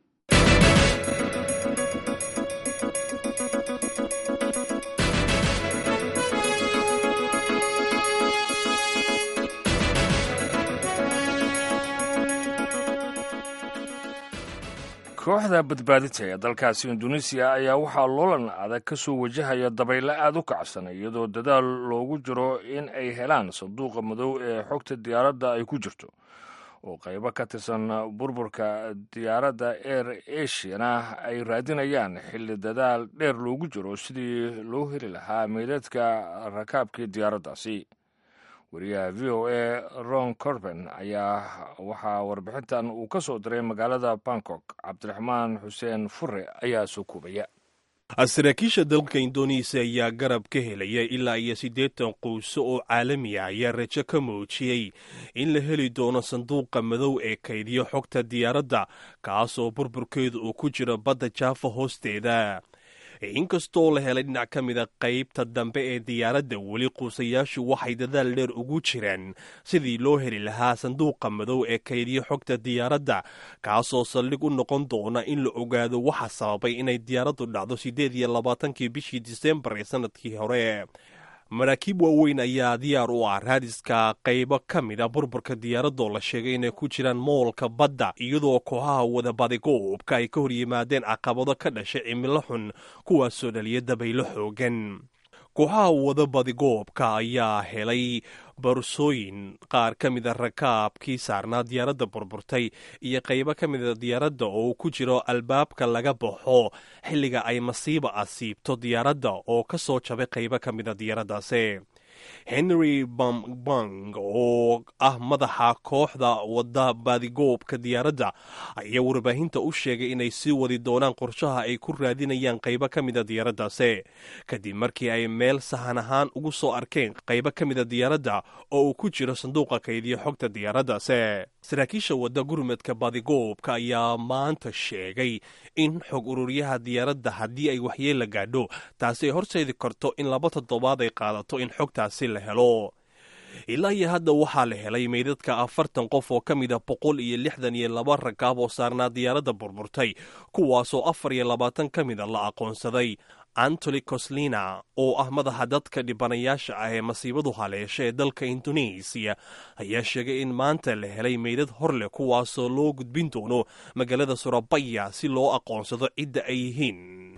kooxda badbaadinta ee dalkaasi induneisiya ayaa waxaa loolan adag ka soo wajahaya dabaylo aad u kacsan iyadoo dadaal loogu jiro in ay helaan sanduuqa madow ee xogta diyaaradda ay ku jirto oo qaybo ka tirsan burburka diyaaradda air asiana ay raadinayaan xilli dadaal dheer loogu jiro sidii loo heli lahaa meydadka rakaabkii diyaaraddaasi wariyaha v o a ron corben ayaa waxaa warbixintan uu ka soo diray magaalada bangkok cabdiraxmaan xuseen fure ayaa soo koobaya saraakiisha dalka indonesiya ayaa garab ka helaya ilaa iyo siddeetan quuso oo caalami ah ayaa rajo ka muujiyey in la heli doono sanduuqa madow ee kaydiyo xogta diyaaradda kaasoo burburkeedu uu ku jiro badda jaafa hoosteeda inkastoo la helay dhinac ka mida qaybta dambe ee diyaaradda weli quusayaashu waxay dadaal dheer ugu jiraan sidii loo heli lahaa sanduuqa madow ee kaydiyo xogta diyaaradda kaasoo saldhig u noqon doona in la ogaado waxa sababay inay diyaaraddu dhacdo siddeed iyo labaatankii bishii disembar ee sanadkii hore maraakiib waaweyn ayaa diyaar u ah raadiska qaybo ka mid a burburka diyaaradoo la sheegay inay ku jiraan moolka badda iyadoo kooxaha wadabadigoobka ay ka hor yimaadeen caqabado ka dhashay cimilo xun kuwaasoo dhaliya dabaylo xoogan kooxaha wadabadigoobka ayaa helay boorsooyin qaar ka mida rakaabkii saarnaa diyaaradda burburtay iyo qaybo ka mida diyaaradda oo ku jiro albaabka laga baxo xilliga ay masiiba asiibto diyaaradda oo ka soo jabay qaybo ka mida diyaaraddaasi henry bambang oo ah madaxa kooxda wadda baadigoobka diyaaradda ayaa warbaahinta u sheegay inay sii wadi doonaan qorshaha ay ku raadinayaan qaybo ka mida diyaaraddaasi kadib markii ay meel sahan ahaan ugu soo arkeen qaybo ka mida diyaaradda oo uu ku jiro sanduuqa kaydiya xogta diyaaraddaasi saraakiisha wadda gurmadka baadigoobka ayaa maanta sheegay in xog ururyaha diyaaradda haddii ay waxyeella gaadho taasi ay horseedi karto in laba toddobaad ay qaadato in xogtaasi la helo ilaa iyo hadda waxaa la helay meydadka afartan qof oo ka mida boqol iyo lixdan iyo laba rakaab oo saarnaa diyaaradda burburtay kuwaasoo afar iyo labaatan ka mida la aqoonsaday antony coslina oo ah madaxa dadka dhibanayaasha ah ee masiibadu haleesha ee dalka indonesiya ayaa sheegay in maanta la helay meydad hor leh kuwaasoo loo gudbin doono magaalada surabaya si loo aqoonsado cidda ay yihiin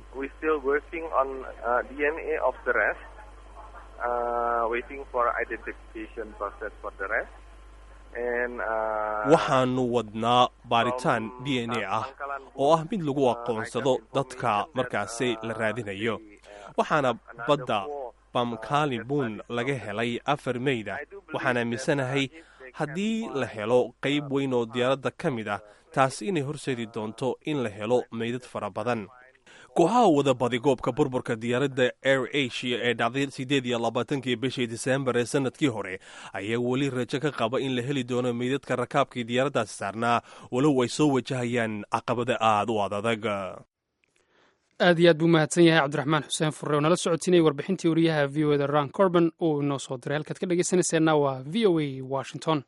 waxaanu wadnaa baaritaan d n a ah oo ah mid lagu aqoonsado dadka markaasi la raadinayo waxaana badda bamkalibun laga helay afar meyda waxaan aaminsanahay haddii la helo qayb weyn oo diyaaradda ka mid ah taasi inay horseedi doonto in la helo meydad fara badan kooxaha wada badigoobka burburka diyaaradda air asia ee dhacday siddeed iyo labaatankii bishii disembar ee sanadkii hore ayaa weli rajo ka qaba in la heli doono meydadka rakaabkii diyaaraddaasi saarnaa walow ay soo wajahayaan caqabada aad u adadag aad iyo aad buu mahadsan yahay cabdiraxmaan xuseen furre oo nala socotinayay warbixintii wariyaha v o eda ran corban uu inoo soo diray halkaad ka dhegeysanayseena waa v o a washington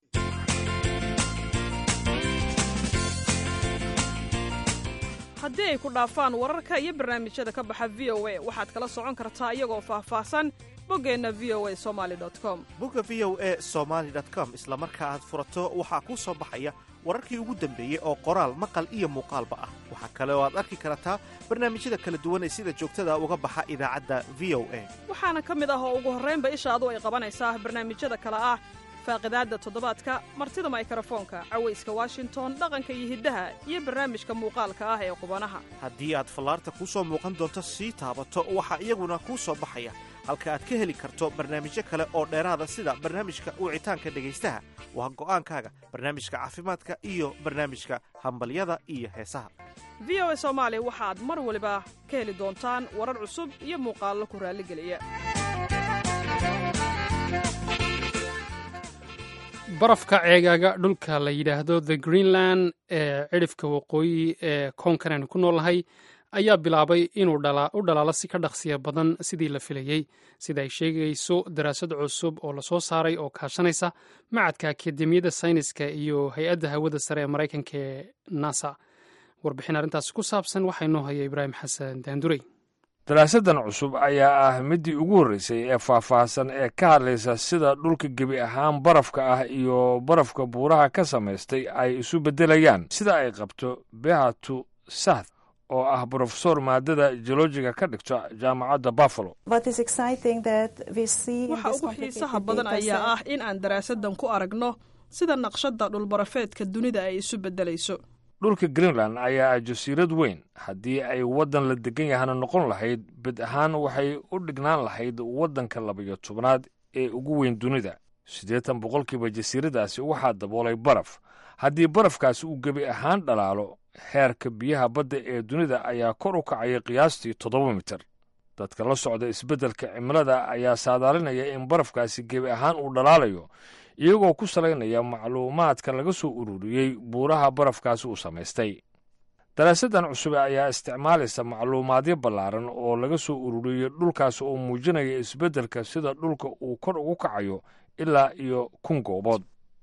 haddii ay ku dhaafaan wararka iyo barnaamijyada ka baxa v o a waxaad kala socon kartaa iyagoo faahfaahsan boggeenna v o a somali com bogga v o a somaali com isla marka aad furato waxaa kuu soo baxaya wararkii ugu dambeeyey oo qoraal maqal iyo muuqaalba ah waxaa kale oo aad arki kartaa barnaamijyada kala duwan ee sida joogtada uga baxa idaacadda v o a waxaana ka mid ah oo ugu horraynba ishaadu ay qabanaysaa barnaamijyada kale ah faaqidaadda toddobaadka martida maykarafoonka cawayska washington dhaqanka iyo hiddaha iyo barnaamijka muuqaalka ah ee qubanaha haddii aad fallaarta kuu soo muuqan doonto sii taabato waxaa iyaguna kuu soo baxaya halka aad ka heli karto barnaamijyo kale oo dheeraada sida barnaamijka wicitaanka dhegaystaha waa go'aankaaga barnaamijka caafimaadka iyo barnaamijka hambalyada iyo heesaha v o a soomaali waxaad mar waliba ka heli doontaan warar cusub iyo muuqaallo ku raalligeliya barafka ceegaaga dhulka la yidhaahdo the greenland ee cidhifka waqooyi ee koonkan aynu ku noolnahay ayaa bilaabay inuu u dhalaalo si ka dhaqsiya badan sidii la filayey sida ay sheegayso daraasad cusub oo lasoo saaray oo kaashanaysa macadka akademiyadda sayniska iyo hay-adda hawada sare ee maraykanka ee nasa warbixin arrintaasi ku saabsan waxaa inoo haya ibraahim xasan daandurey daraasaddan cusub ayaa ah middii ugu horreysay ee faahfaahsan ee ka hadlaysa sida dhulka gebi ahaan barafka ah iyo barafka buuraha ka samaystay ay isu beddelayaan sida ay qabto behatu sath oo ah brofesor maadada geolojiga ka dhigto jaamacadda buffalo waxa ugu xiisaha badan ayaa ah in aan daraasaddan ku aragno sida naqshadda dhulbarafeedka dunida ay isu beddelayso dhulka greenland ayaa ah jasiirad weyn haddii ay waddan la degan yahana noqon lahayd bed ahaan waxay u dhignaan lahayd waddanka labayo tobnaad ee ugu weyn dunida siddeetan boqolkiiba jasiiradaasi waxaa daboolay baraf haddii barafkaasi uu gebi ahaan dhalaalo heerka biyaha badda ee dunida ayaa kor u kacaya qiyaastii toddoba mitir dadka la socda isbeddelka cimilada ayaa saadaalinaya in barafkaasi gebi ahaan uu dhalaalayo iyagoo ku salaynaya macluumaadka laga soo ururiyey buuraha barafkaasi uu samaystay daraasaddan cusub ayaa isticmaalaysa macluumaadyo ballaaran oo laga soo ururiyey dhulkaas oo muujinaya isbeddelka sida dhulka uu kor ugu kacayo ilaa iyo kun goobood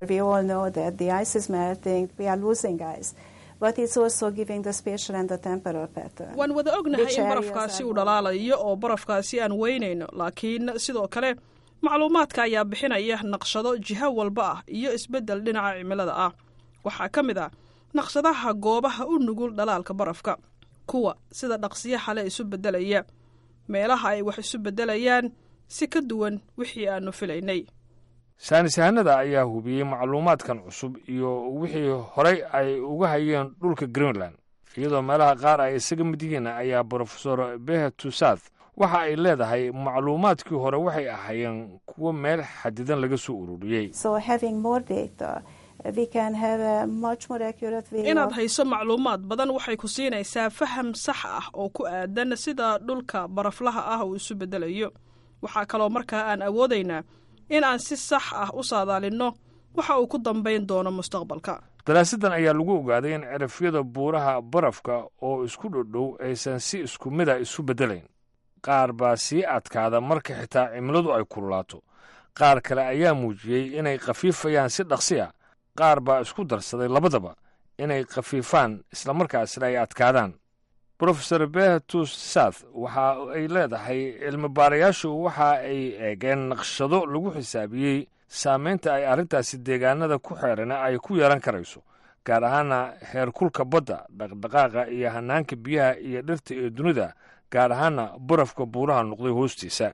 waan wada ognahay in barafkaasi uu dhalaalayo oo barafkaasi aan weynayno laakiin sidoo kale macluumaadka ayaa bixinaya naqshado jiho walba ah iyo isbeddel dhinaca cimilada ah waxaa ka mid ah naqshadaha goobaha u nugul dhalaalka barafka kuwa sida dhaqsiyo xale isu beddelaya meelaha ay wax isu beddelayaan si ka duwan wixii aannu filaynay saynisyahanada ayaa hubiyey macluumaadkan cusub iyo wixii horey ay uga hayeen dhulka greenland iyadoo meelaha qaar ay isaga mid yihiin ayaa brofesor behetusath waxa ay leedahay macluumaadkii hore waxay ahaayeen kuwo meel xadidan laga soo ururiyey inaad hayso macluumaad badan waxay ku siinaysaa faham sax ah oo ku aadan sida dhulka baraflaha ah uu isu beddelayo waxaa kaloo markaa aan awoodaynaa in aan si sax ah u saadaalinno waxa uu ku dambayn doono mustaqbalka daraasaddan ayaa lagu ogaaday in cirafyada buuraha barafka oo isku dhodhow aysan si isku mida isu beddelayn qaar baa sii adkaada marka xitaa cimiladu ay kululaato qaar kale ayaa muujiyey inay khafiifayaan si dhaqsi a qaar baa isku darsaday labadaba inay khafiifaan islamarkaasna ay adkaadaan brofesor beatus sath waxa ay leedahay cilmibaarayaashu waxa ay eegeen naqshado lagu xisaabiyey saamaynta ay arrintaasi deegaanada ku xeerana ay ku yeelan karayso gaar ahaana heerkulka badda dhaqdhaqaaqa iyo hanaanka biyaha iyo dhirta ee dunida gaar ahaana barafka buuraha noqday hoostiisa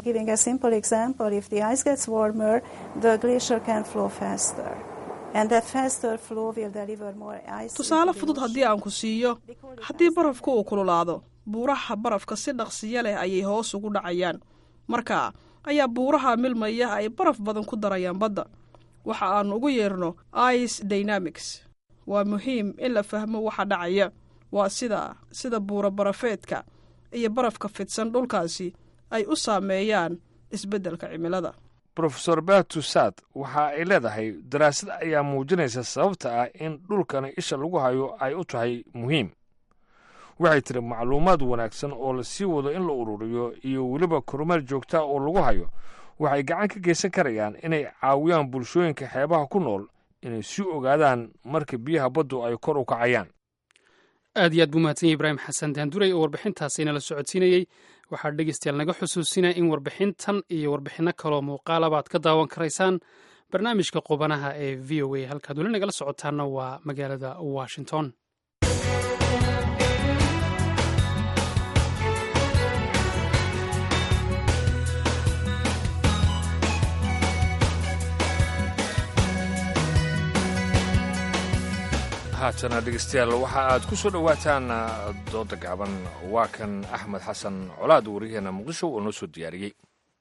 tusaale fudud haddii aan ku siiyo haddii barafku uu kululaado buuraha barafka si dhaqsiyo leh ayay hoos ugu dhacayaan markaa ayaa buuraha milmaya ay baraf badan ku darayaan badda waxa aan ugu yeerno ice dynamics waa muhiim in la fahmo waxa dhacaya waa sida sida buura barafeedka iyo barafka fidsan dhulkaasi ay u saameeyaan isbeddelka cimilada brofesor batusad waxa ay leedahay daraasad ayaa muujinaysa sababta ah in dhulkani isha lagu hayo ay u tahay muhiim waxay tiri macluumaad wanaagsan oo la sii wado in la ururiyo iyo weliba kormeer joogtaa oo lagu hayo waxay gacan ka geysan karayaan inay caawiyaan bulshooyinka xeebaha ku nool inay sii ogaadaan marka biyaha baddu ay kor u kacayaan aad iyo aad buu mahadsan yahy ibraahim xasan daanduray oo warbixintaasi inala socodsiinayey waxaa dhegeystayaal naga xusuusinaya in warbixintan iyo warbixinno kaloo muuqaalaba aad ka daawan karaysaan barnaamijka qubanaha ee v o a halkaad weli nagala socotaanna waa magaalada washington haatana dhegeystayaal waxa aad ku soo dhowaataan dooda gaaban waa kan axmed xasan colaad wariyaheena muqdisho oo noo soo diyaariyey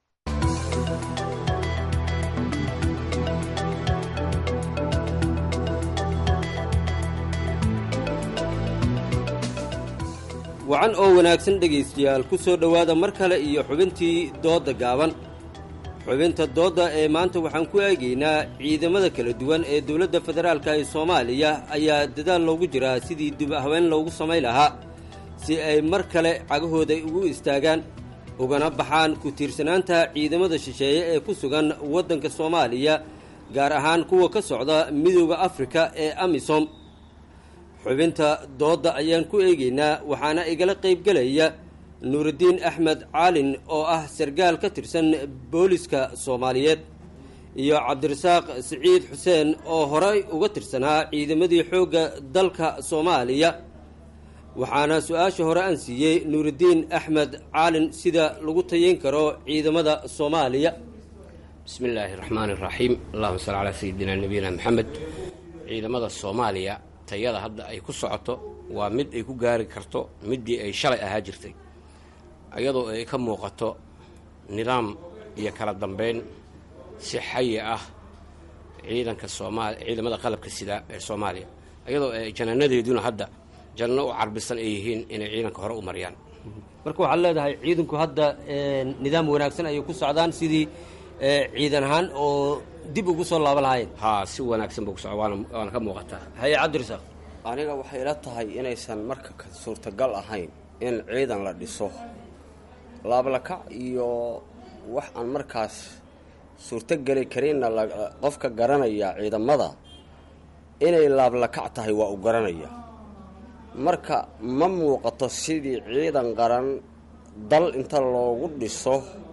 wacan oo wanaagsan dhegaystayaal ku soo dhowaada mar kale iyo xubintii doodda gaaban xubinta doodda ee maanta waxaan ku eegaynaa ciidamada kala duwan ee dowladda federaalka ee soomaaliya ayaa dadaal loogu jiraa sidii dib haween loogu samayn lahaa si ay mar kale cagahooda ugu istaagaan ugana baxaan ku tiirsanaanta ciidamada shisheeye ee ku sugan waddanka soomaaliya gaar ahaan kuwa ka socda midooda afrika ee amisom xubinta doodda ayaan ku eegaynaa waxaana igala qaybgelaya nuurudiin axmed caalin oo ah sargaal ka tirsan booliska soomaaliyeed iyo cabdirasaaq siciid xuseen oo horey uga tirsanaa ciidamadii xoogga dalka soomaaliya waxaana su-aasha hore aan siiyey nuurudiin axmed caalin sida lagu tayeyn karo ciidamada soomaaliya bismi illaahi raxmaani iraxiim allahuma salli calaa sayidina nabiyina maxamed ciidamada soomaaliya tayada hadda ay ku socoto waa mid ay ku gaari karto middii ay shalay ahaa jirtay iyadoo ay ka muuqato nidaam iyo kala dambeyn si xayi ah ciidanka soomaali ciidamada qalabka sida ee soomaaliya iyadoo ay janaanadeeduna hadda janno u carbisan ay yihiin inay ciidanka hore u mariyaan marka waxaad leedahay ciidanku hadda nidaam wanaagsan ayay ku socdaan sidii ciidan ahaan oo dib ugu soo laaban lahaayeen haa si wanaagsan buu ku socda waana waana ka muuqataa haye cabdirasaaq aniga waxay ila tahay inaysan marka suurtagal ahayn in ciidan la dhiso laablakac iyo wax aan markaas suurtogeli karinna qofka garanaya ciidamada inay laablakac tahay waa u garanaya marka ma muuqato sidii ciidan qaran dal inta loogu dhiso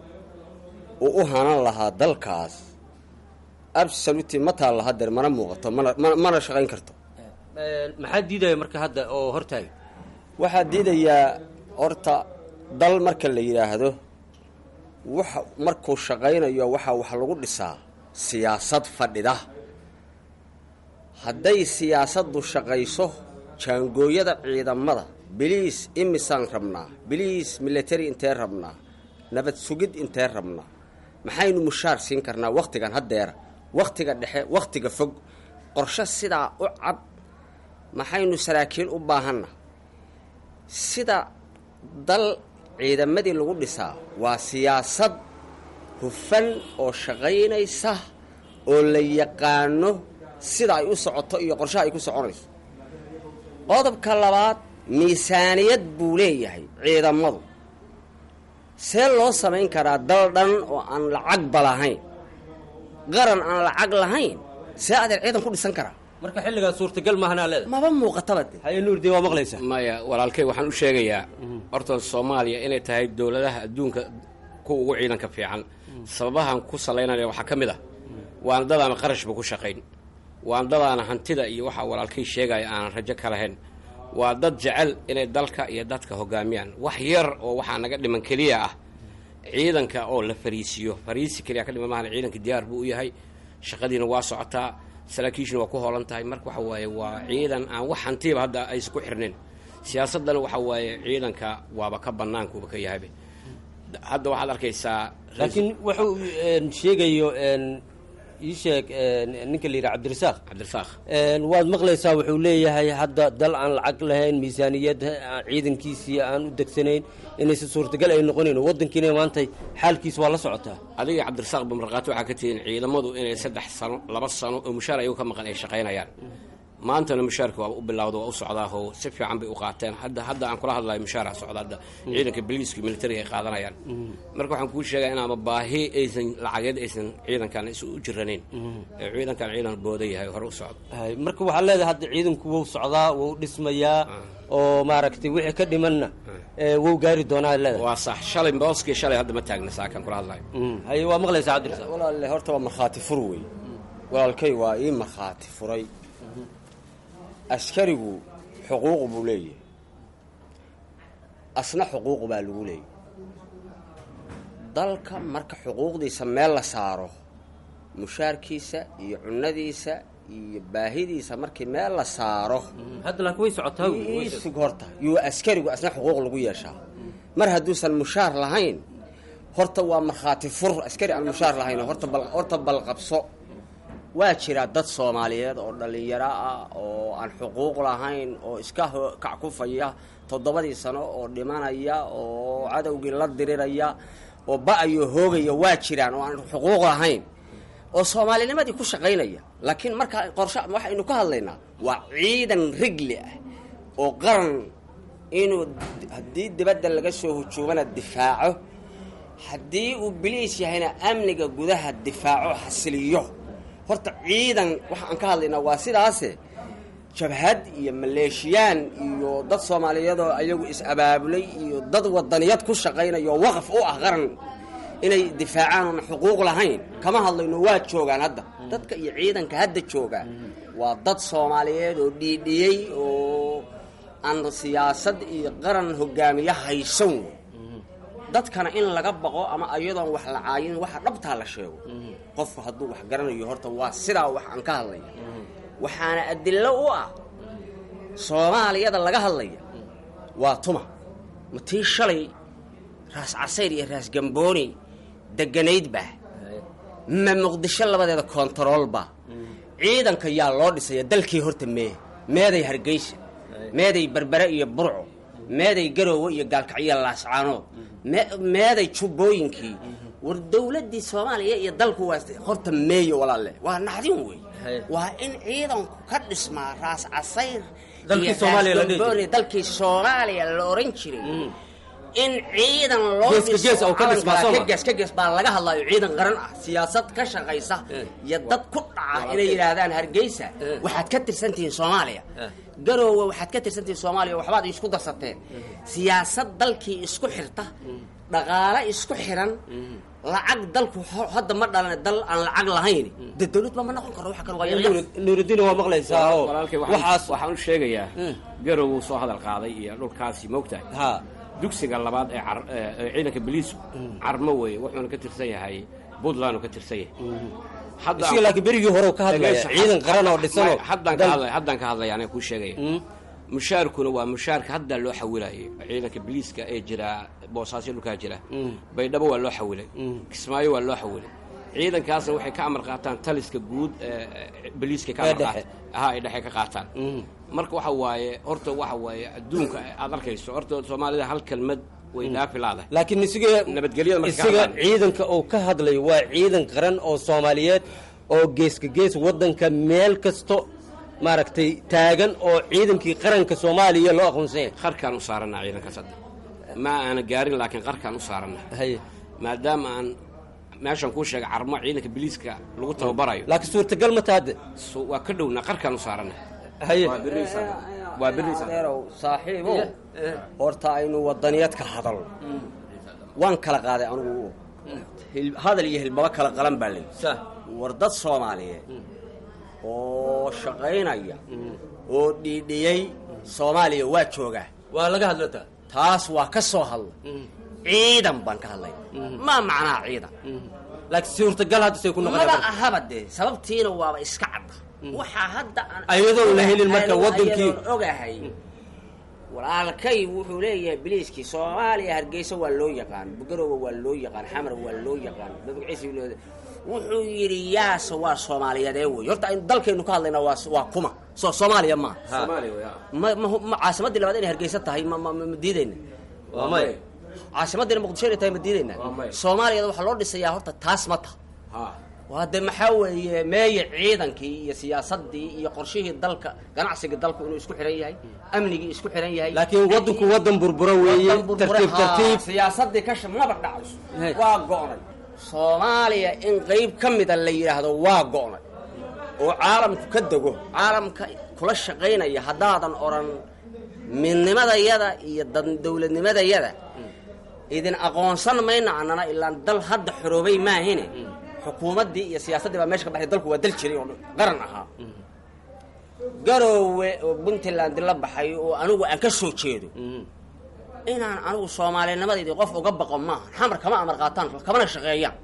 uu u hanan lahaa dalkaas absoluti ma taalla hadeer mana muuqato mana shaqayn karto maxaa diidaya marka hadda oo hortaaga waxaa diidayaa horta dal marka la yidhaahdo wax markuu shaqaynayo waxaa wax lagu dhisaa siyaasad fadhida hadday siyaasaddu shaqayso jaangooyada ciidamada biliis imisaan rabnaa biliis military intee rabnaa nabad sugid intee rabnaa maxaynu mushaar siin karnaa wakhtigan haddeera wakhtiga dhexe wakhtiga fog qorshe sidaa u cad maxaynu saraakiil u baahanna sida dal ciidamadii lagu dhisaa waa siyaasad hufan oo shaqaynaysa oo la yaqaano sida ay u socoto iyo qorshaha ay ku soconayso qodobka labaad miisaaniyad buu leeyahay ciidamadu see loo samayn karaa dal dhan oo aan lacagba lahayn qaran aan lacag lahayn see adeer ciidan ku dhisan karaa marka xilligaa suurtagal maahanaa leeda maba muuqataba de haye nuurdi waa maqlaysaa maya walaalkay waxaan u sheegayaa horta soomaaliya inay tahay dowladaha adduunka kuwa ugu ciidanka fiican sababahan ku salaynaya waxaa ka mid ah waana dadaana qarashba ku shaqayn waan dadaana hantida iyo waxa walaalkay sheegaya aanan rajo ka lahayn waa dad jecel inay dalka iyo dadka hogaamiyaan wax yar oo waxaa naga dhiman keliya ah ciidanka oo la fariisiyo fariisi keliya ka dhiman maahan ciidanka diyaar buu u yahay shaqadiina waa socotaa saraakiishuna waa ku hoolan tahay marka waxa waaye waa ciidan aan wax hantiba hadda aysan ku xirnayn siyaasadana waxa waaye ciidanka waaba ka banaankuuba ka yahayba hadda waxaad arkaysaa laakiin wuxuu sheegayo ii sheeg ninka la yidhaha cabdirasaaq cabdirasaaq waad maqlaysaa wuxuu leeyahay hadda dal aan lacag lahayn miisaaniyad ciidankiisii aan u degsanayn inaysan suurtagal ay noqonayn waddankiina maantay xaalkiis waa la socotaa adiga cabdirasaaq bamarqaato waxaa ka tihiin ciidamadu inay saddex sano laba sano oo mushaar ayagu ka maqan ay shaqaynayaan maantana mushaarka waaba u bilawda waa u socdaaho si fiican bay u qaateen hadda hadda aan kula hadlayo mushaara socda hadda ciidanka biliiska militariga ay qaadanayaan marka waxaan kuu sheegaya inaama baahi aysan lacageed aysan ciidankan is u jiranayn ee ciidankan ciidan booda yahay hore u socdo marka waxaa leedahay hadda ciidanku wou socdaa wou dhismayaa oo maaragtay wixii ka dhimanna wou gaari doonaa leedahay waa sax shalay booskii shalay hadda ma taagna saakan kula hadlayo haye waa maqlaysaa cabdirasaaq walaalle horta waa markhaati fur wey walaalkay waa ii markhaati furay askarigu xuquuq buu leeyahay asna xuquuq baa lagu leeyahy dalka marka xuquuqdiisa meel la saaro mushaarkiisa iyo cunadiisa iyo baahidiisa markii meel la saaro hadda laakiin way socotaa isug horta yuu askarigu asna xuquuq lagu yeeshaa mar hadduusan mushaar lahayn horta waa markhaati fur askari aan mushaar lahayn horta bal horta balqabso waa jiraa dad soomaaliyeed oo dhallinyaro ah oo aan xuquuq lahayn oo iska kackufaya toddobadii sano oo dhimanaya oo cadowgii la diriraya oo ba-ayo hoogaya waa jiraan oo aan xuquuq lahayn oo soomaalinimadii ku shaqaynaya laakiin markaa qorshe waxaynu ka hadlaynaa waa ciidan rigli ah oo qaran inuu haddii dibadda laga soo hujuumana difaaco haddii uu biliis yahayna amniga gudaha difaaco xasiliyo horta ciidan waxa aan ka hadlaynaa waa sidaase jabhad iyo maleeshiyaan iyo dad soomaaliyeedoo ayagu is-abaabulay iyo dad wadaniyad ku shaqaynaya oo waqaf u ah qaran inay difaacaan oona xuquuq lahayn kama hadlayno waa joogaan hadda dadka iyo ciidanka hadda joogaa waa dad soomaaliyeed oo dhiidhiyey oo aan siyaasad iyo qaran hogaamiye haysan wey dadkana in laga baqo ama ayadoon wax la caayin waxa dhabtaa la sheego qofku hadduu wax garanayo horta waa sidaa wax aan ka hadlaya waxaana adillo u ah soomaaliyada laga hadlaya waa tuma ma tii shalay raas casayr iyo raas gambooni deganayd baa ma muqdisho labadeeda koontarool baa ciidanka yaa loo dhisaya dalkii horta mee meeday hargeysa meeday berbere iyo burco meeday garoowe iyo gaalkacyo laascaanood meeday jubbooyinkii war dawladdii soomaaliya iyo dalku waa horta meeyo walaalle waa naxdin wey waa in ciidanku ka dhismaa raas casayr iyo dalkii soomaaliya la oran jiray in ciidan loo dhisogees ka gees baa laga hadlayo ciidan qaran ah siyaasad ka shaqaysa iyo dad ku dhaca inay yidhaahdaan hargeysa waxaad ka tirsantihiin soomaaliya garoowe waxaad ka tirsantihiin soomaaliya waxbaad isku darsateen siyaasad dalkii isku xirta dhaqaale isku xiran lacag dalku hadda ma dhalan dal aan lacag lahayn de dawladba ma noqon karo wax kale waa nuurudiin waa maqlaysaa oo walaalkay waxaas waxaan u sheegayaa garow wuu soo hadal qaaday iyo dhulkaasi moogtahay ha dugsiga labaad ee car ee ciidanka biliisku carmo weeye wuxuuna ka tirsan yahay puntland uu ka tirsan yahay isiga laakiin berigii hore ka hadlaya ciidan qaran oo dhisanoo haddaan ka hadlaya haddaan ka hadlaya aniga kuu sheegaya mushaarkuna waa mushaarka hadda loo xawilayo ciidanka biliiska ee jira boosaasyo dhulkaa jira baydhabo waa loo xawilay kismaayo waa loo xawilay ciidankaasna waxay ka amar qaataan taliska guud biliiska ka amar qaata ha ay dhexe ka qaataan marka waxa waaye horta waxa waaye adduunka aad arkayso horta soomaalida hal kelmad way dhaafi laadahay laakiin isiga nabadgelyada marka ka isaga hadlaan. ciidanka uu ka hadlayo waa ciidan qaran oo soomaaliyeed oo geeska gees waddanka meel kasto maaragtay taagan oo ciidankii qaranka soomaaliya loo aqoonsanya qarkaan u saaranaa ciidankaas hadda ma aana gaarin laakiin qarkaan u saaranaa haye maadaama aan meeshan kuu sheegay carmo ciidanka biliiska lagu tababarayo laakiin suurtagal ma taade So- waa ka dhowna qarkaan u saarana haye waa beriisa waa beriisa adeerow saaxiibow horta aynu wadaniyad ka hadalno waan kala qaaday anugu hil- hadal iyo hilbaba kala qalan baa lay war dad soomaaliyeed oo shaqaynaya oo dhiidhiyey soomaaliya waa joogaa waa laga hadlataa taas waa ka soo hadla ciidan baan ka hadlay maa macnaa ciidan laakiin suurtagal hadda say ku maba noqon ahaba dee sababtiina waaba iska cadda waxaa hadda aan Ayadoon la helin marka Ayadoon wadankii- ogahay walaalkay wuxuu leeyahay biliiskii soomaaliya hargeysa waa loo yaqaan bugarowa waa loo yaqaan xamar waa loo yaqaan babagciisi loo- wuxuu yidhi yaase waa soomaaliyeedee wey horta aynu dalkaynu ka hadlayna waa waa kuma soo soomaaliya ma ma ma ma caasimadii labaad inay hargeysa tahay ma ma ma ma diidayna Waa maya. caasimaddiina muqdisho inay tahay ma diidayna soomaaliyada waxaa loo dhisayaa horta taas ma taha waa de maxaa weeye meeye ciidankii iyo siyaasadii iyo qorshihii dalka ganacsigii dalku inuu isku xihan yahay amnigii isku xihan yahay laakiin waddanku waddan burbura weeye Wadan burbure, tartiib haa, tartiib siyaasadii kasha maba dhacayso Hey. waa go'nay soomaaliya in qayb ka mida la yidhaahdo waa go'nay oo caalamku ka dego caalamka kula shaqaynaya haddaadan odhan midnimadayada iyo dan- dowladnimadayada idin aqoonsan mayna annana ilaan dal hadda xoroobay maahine xukuumaddii iyo siyaasaddii baa meesha ka baxay dalku waa dal jiray oo qaran ahaa garoowe oo puntland la baxay oo anigu aan ka soo jeedo inaan anigu soomaalinimadeydii qof uga baqo maaha xamar kama amar qaataan kamana shaqeeyaan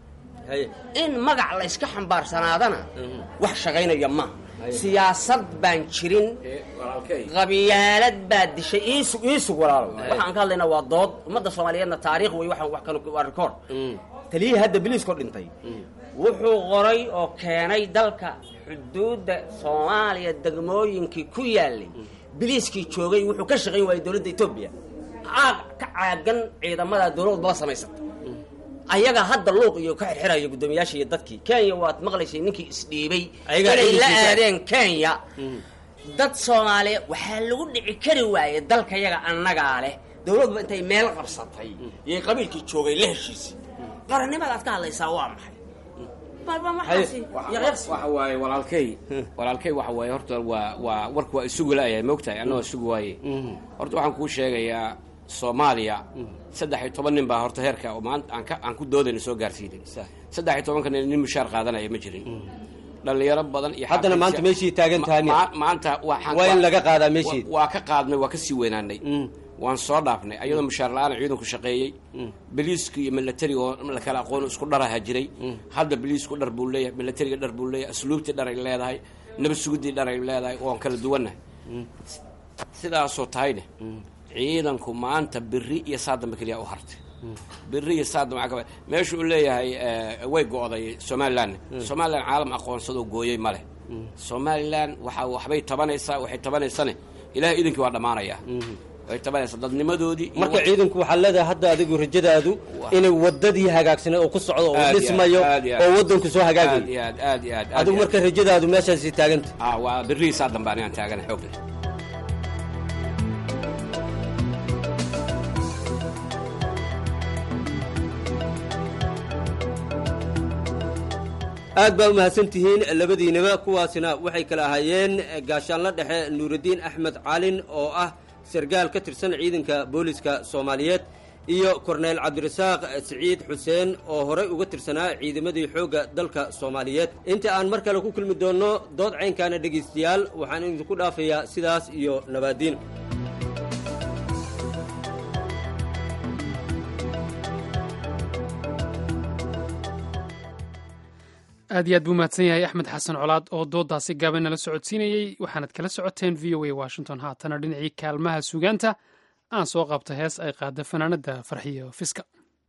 in magac la iska xambaarsanaadana wax shaqaynaya maaha siyaasad baan jirin qabyaalad baa dishay iisug iisug walaalo waxaan ka hadlaynaa waa dood ummadda soomaaliyeedna taariikh wey waxaan wax kale waa record taliyihii hadda biliiskoo dhintay wuxuu qoray oo keenay dalka xuduudda soomaaliya degmooyinkii ku yaalay biliiskii joogay wuxuu ka shaqayn waayay dowladda etoobiya caag ka caagan ciidamada dowlad baba samaysata ayaga hadda luuq iyo ka xirxiraya guddoomiyaasha iyo dadkii kenya waad maqlaysay ninkii isdhiibay Ayagaa inay la ciidankiisa. aadeen kenya dad soomaaliya waxaa lagu dhici kari waayey dalka yaga annagaa leh dowladba intay meel qabsatay iyo qabiilkii joogay la heshiisay qarannimadaad ka hadlaysaa waa maxay balba maxaasi yaqyaqsi waxa waaye walaalkay walaalkay waxa waaye horta waa waa warku waa isugu la'yahay moogtahay annagoo isugu waaye horta waxaan kuu sheegayaa soomaaliya saddex iyo toban nin baa horta heerka oo maanta aan ka aan ku doodayna soo gaarsiinay saddex iyo tobanka nin nin mushaar qaadanaya ma jirin dhalinyaro badan iyo haddana xafiisya- maanta meeshii taagan tahay miya? Ma- maanta waxaan- Waa in laga qaadaa meeshii. Wa- waa ka qaadnay waa ka sii weynaanay waan soo dhaafnay ayadoo mushaar la-aan ciidanku shaqeeyey biliisku iyo milatariga oo la kala aqoon isku dharaha jiray hadda biliisku dhar buu leeyahay milatariga dhar buu leeyahay asluubtii dhar ay leedahay nabad sugidii dhar ay leedahay waan kala duwannahay sidaasoo tahayne ciidanku maanta biri iyo saa dambe keliya u hartay biri iyo saa dambe waxaa ka- meesha uu leeyahay eh, way go'day somalilan somalilan caalam aqoonsadoo gooyey male somalilan waxa waxbay tabanaysaa waxay tabanaysane ilahay idinkii waa dhammaanayaa way tabanaysaa dadnimadoodii iyo marka wa- ciidanku waxaa leedahay hadda adigu rajadaadu inay wadadii hagaagsaneed oo ku socdo oo Aad iyo dhismayo aad, aad iyo aad. oo wadanku soo aad hagaagayo iyo aad aad iyo aad aad adigu iyo aad. marka rajadaadu meeshaasi taaganta ah waa birihii saa dambe anigaan taagana xoog leh aad baa umahadsan tihiin labadiinaba kuwaasina waxay kala ahaayeen gaashaanla dhexe nuuraddiin axmed calin oo ah sargaal ka tirsan ciidanka booliska soomaaliyeed iyo korneyl cabdirasaaq siciid xuseen oo horey uga tirsanaa ciidamadii xoogga dalka soomaaliyeed inta aan mar kale ku kulmi doonno dood caynkaana dhegaystayaal waxaan idinku dhaafayaa sidaas iyo nabaadiin aad iyo aad buu mahadsan yahay axmed xasan colaad oo doodaasi gaaban nala socodsiinayey waxaanad kala socoteen v o a washington haatana dhinacii kaalmaha sugaanta aan soo qabta hees ay qaada fanaanada farxiyo fiska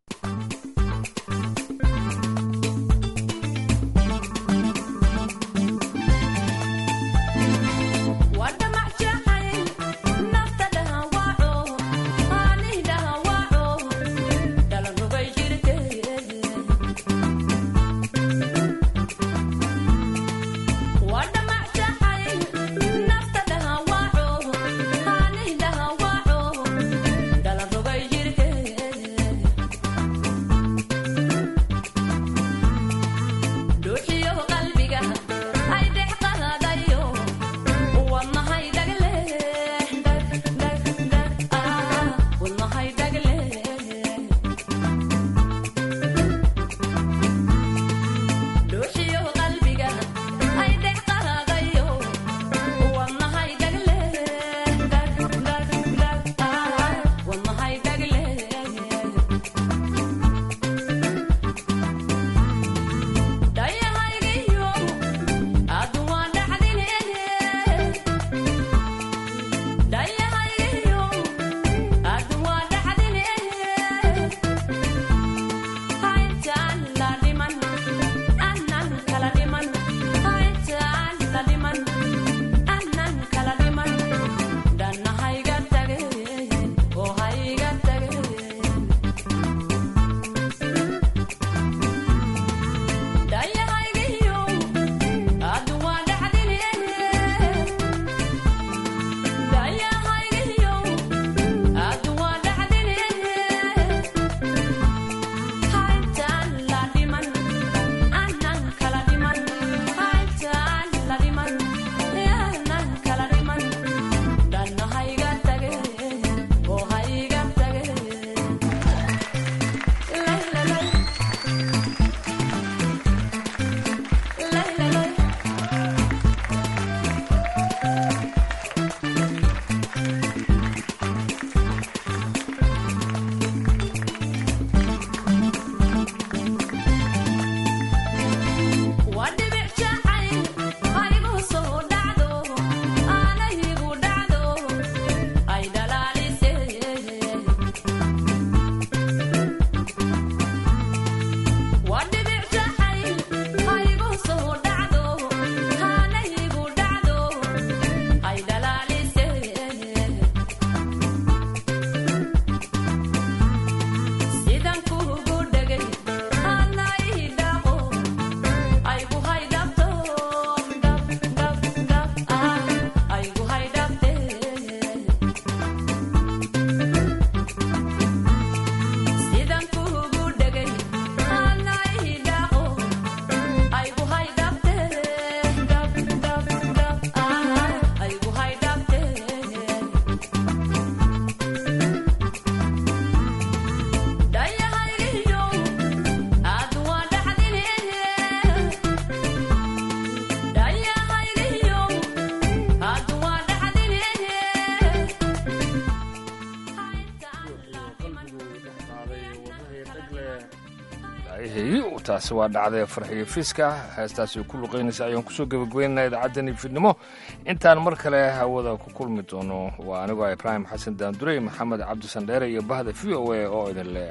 taasi waa dhacday farxiyo fiiska heestaasi ku luqaynaysa ayaan kusoo gebagabeynana idaacaddani fiidnimo intaan mar kale hawada ku kulmi doono waa anigoo ibraahim xasan daandurey maxamed cabdi sandheere iyo bahda v o a oo idin le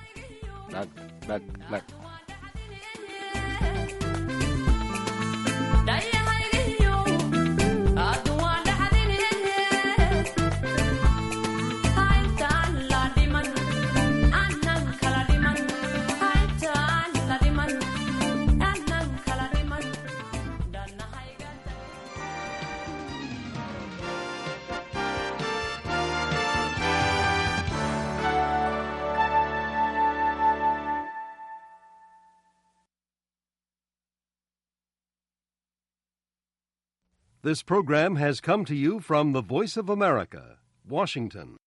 dhag dhag dhag This program has come to you from the Voice of America, Washington.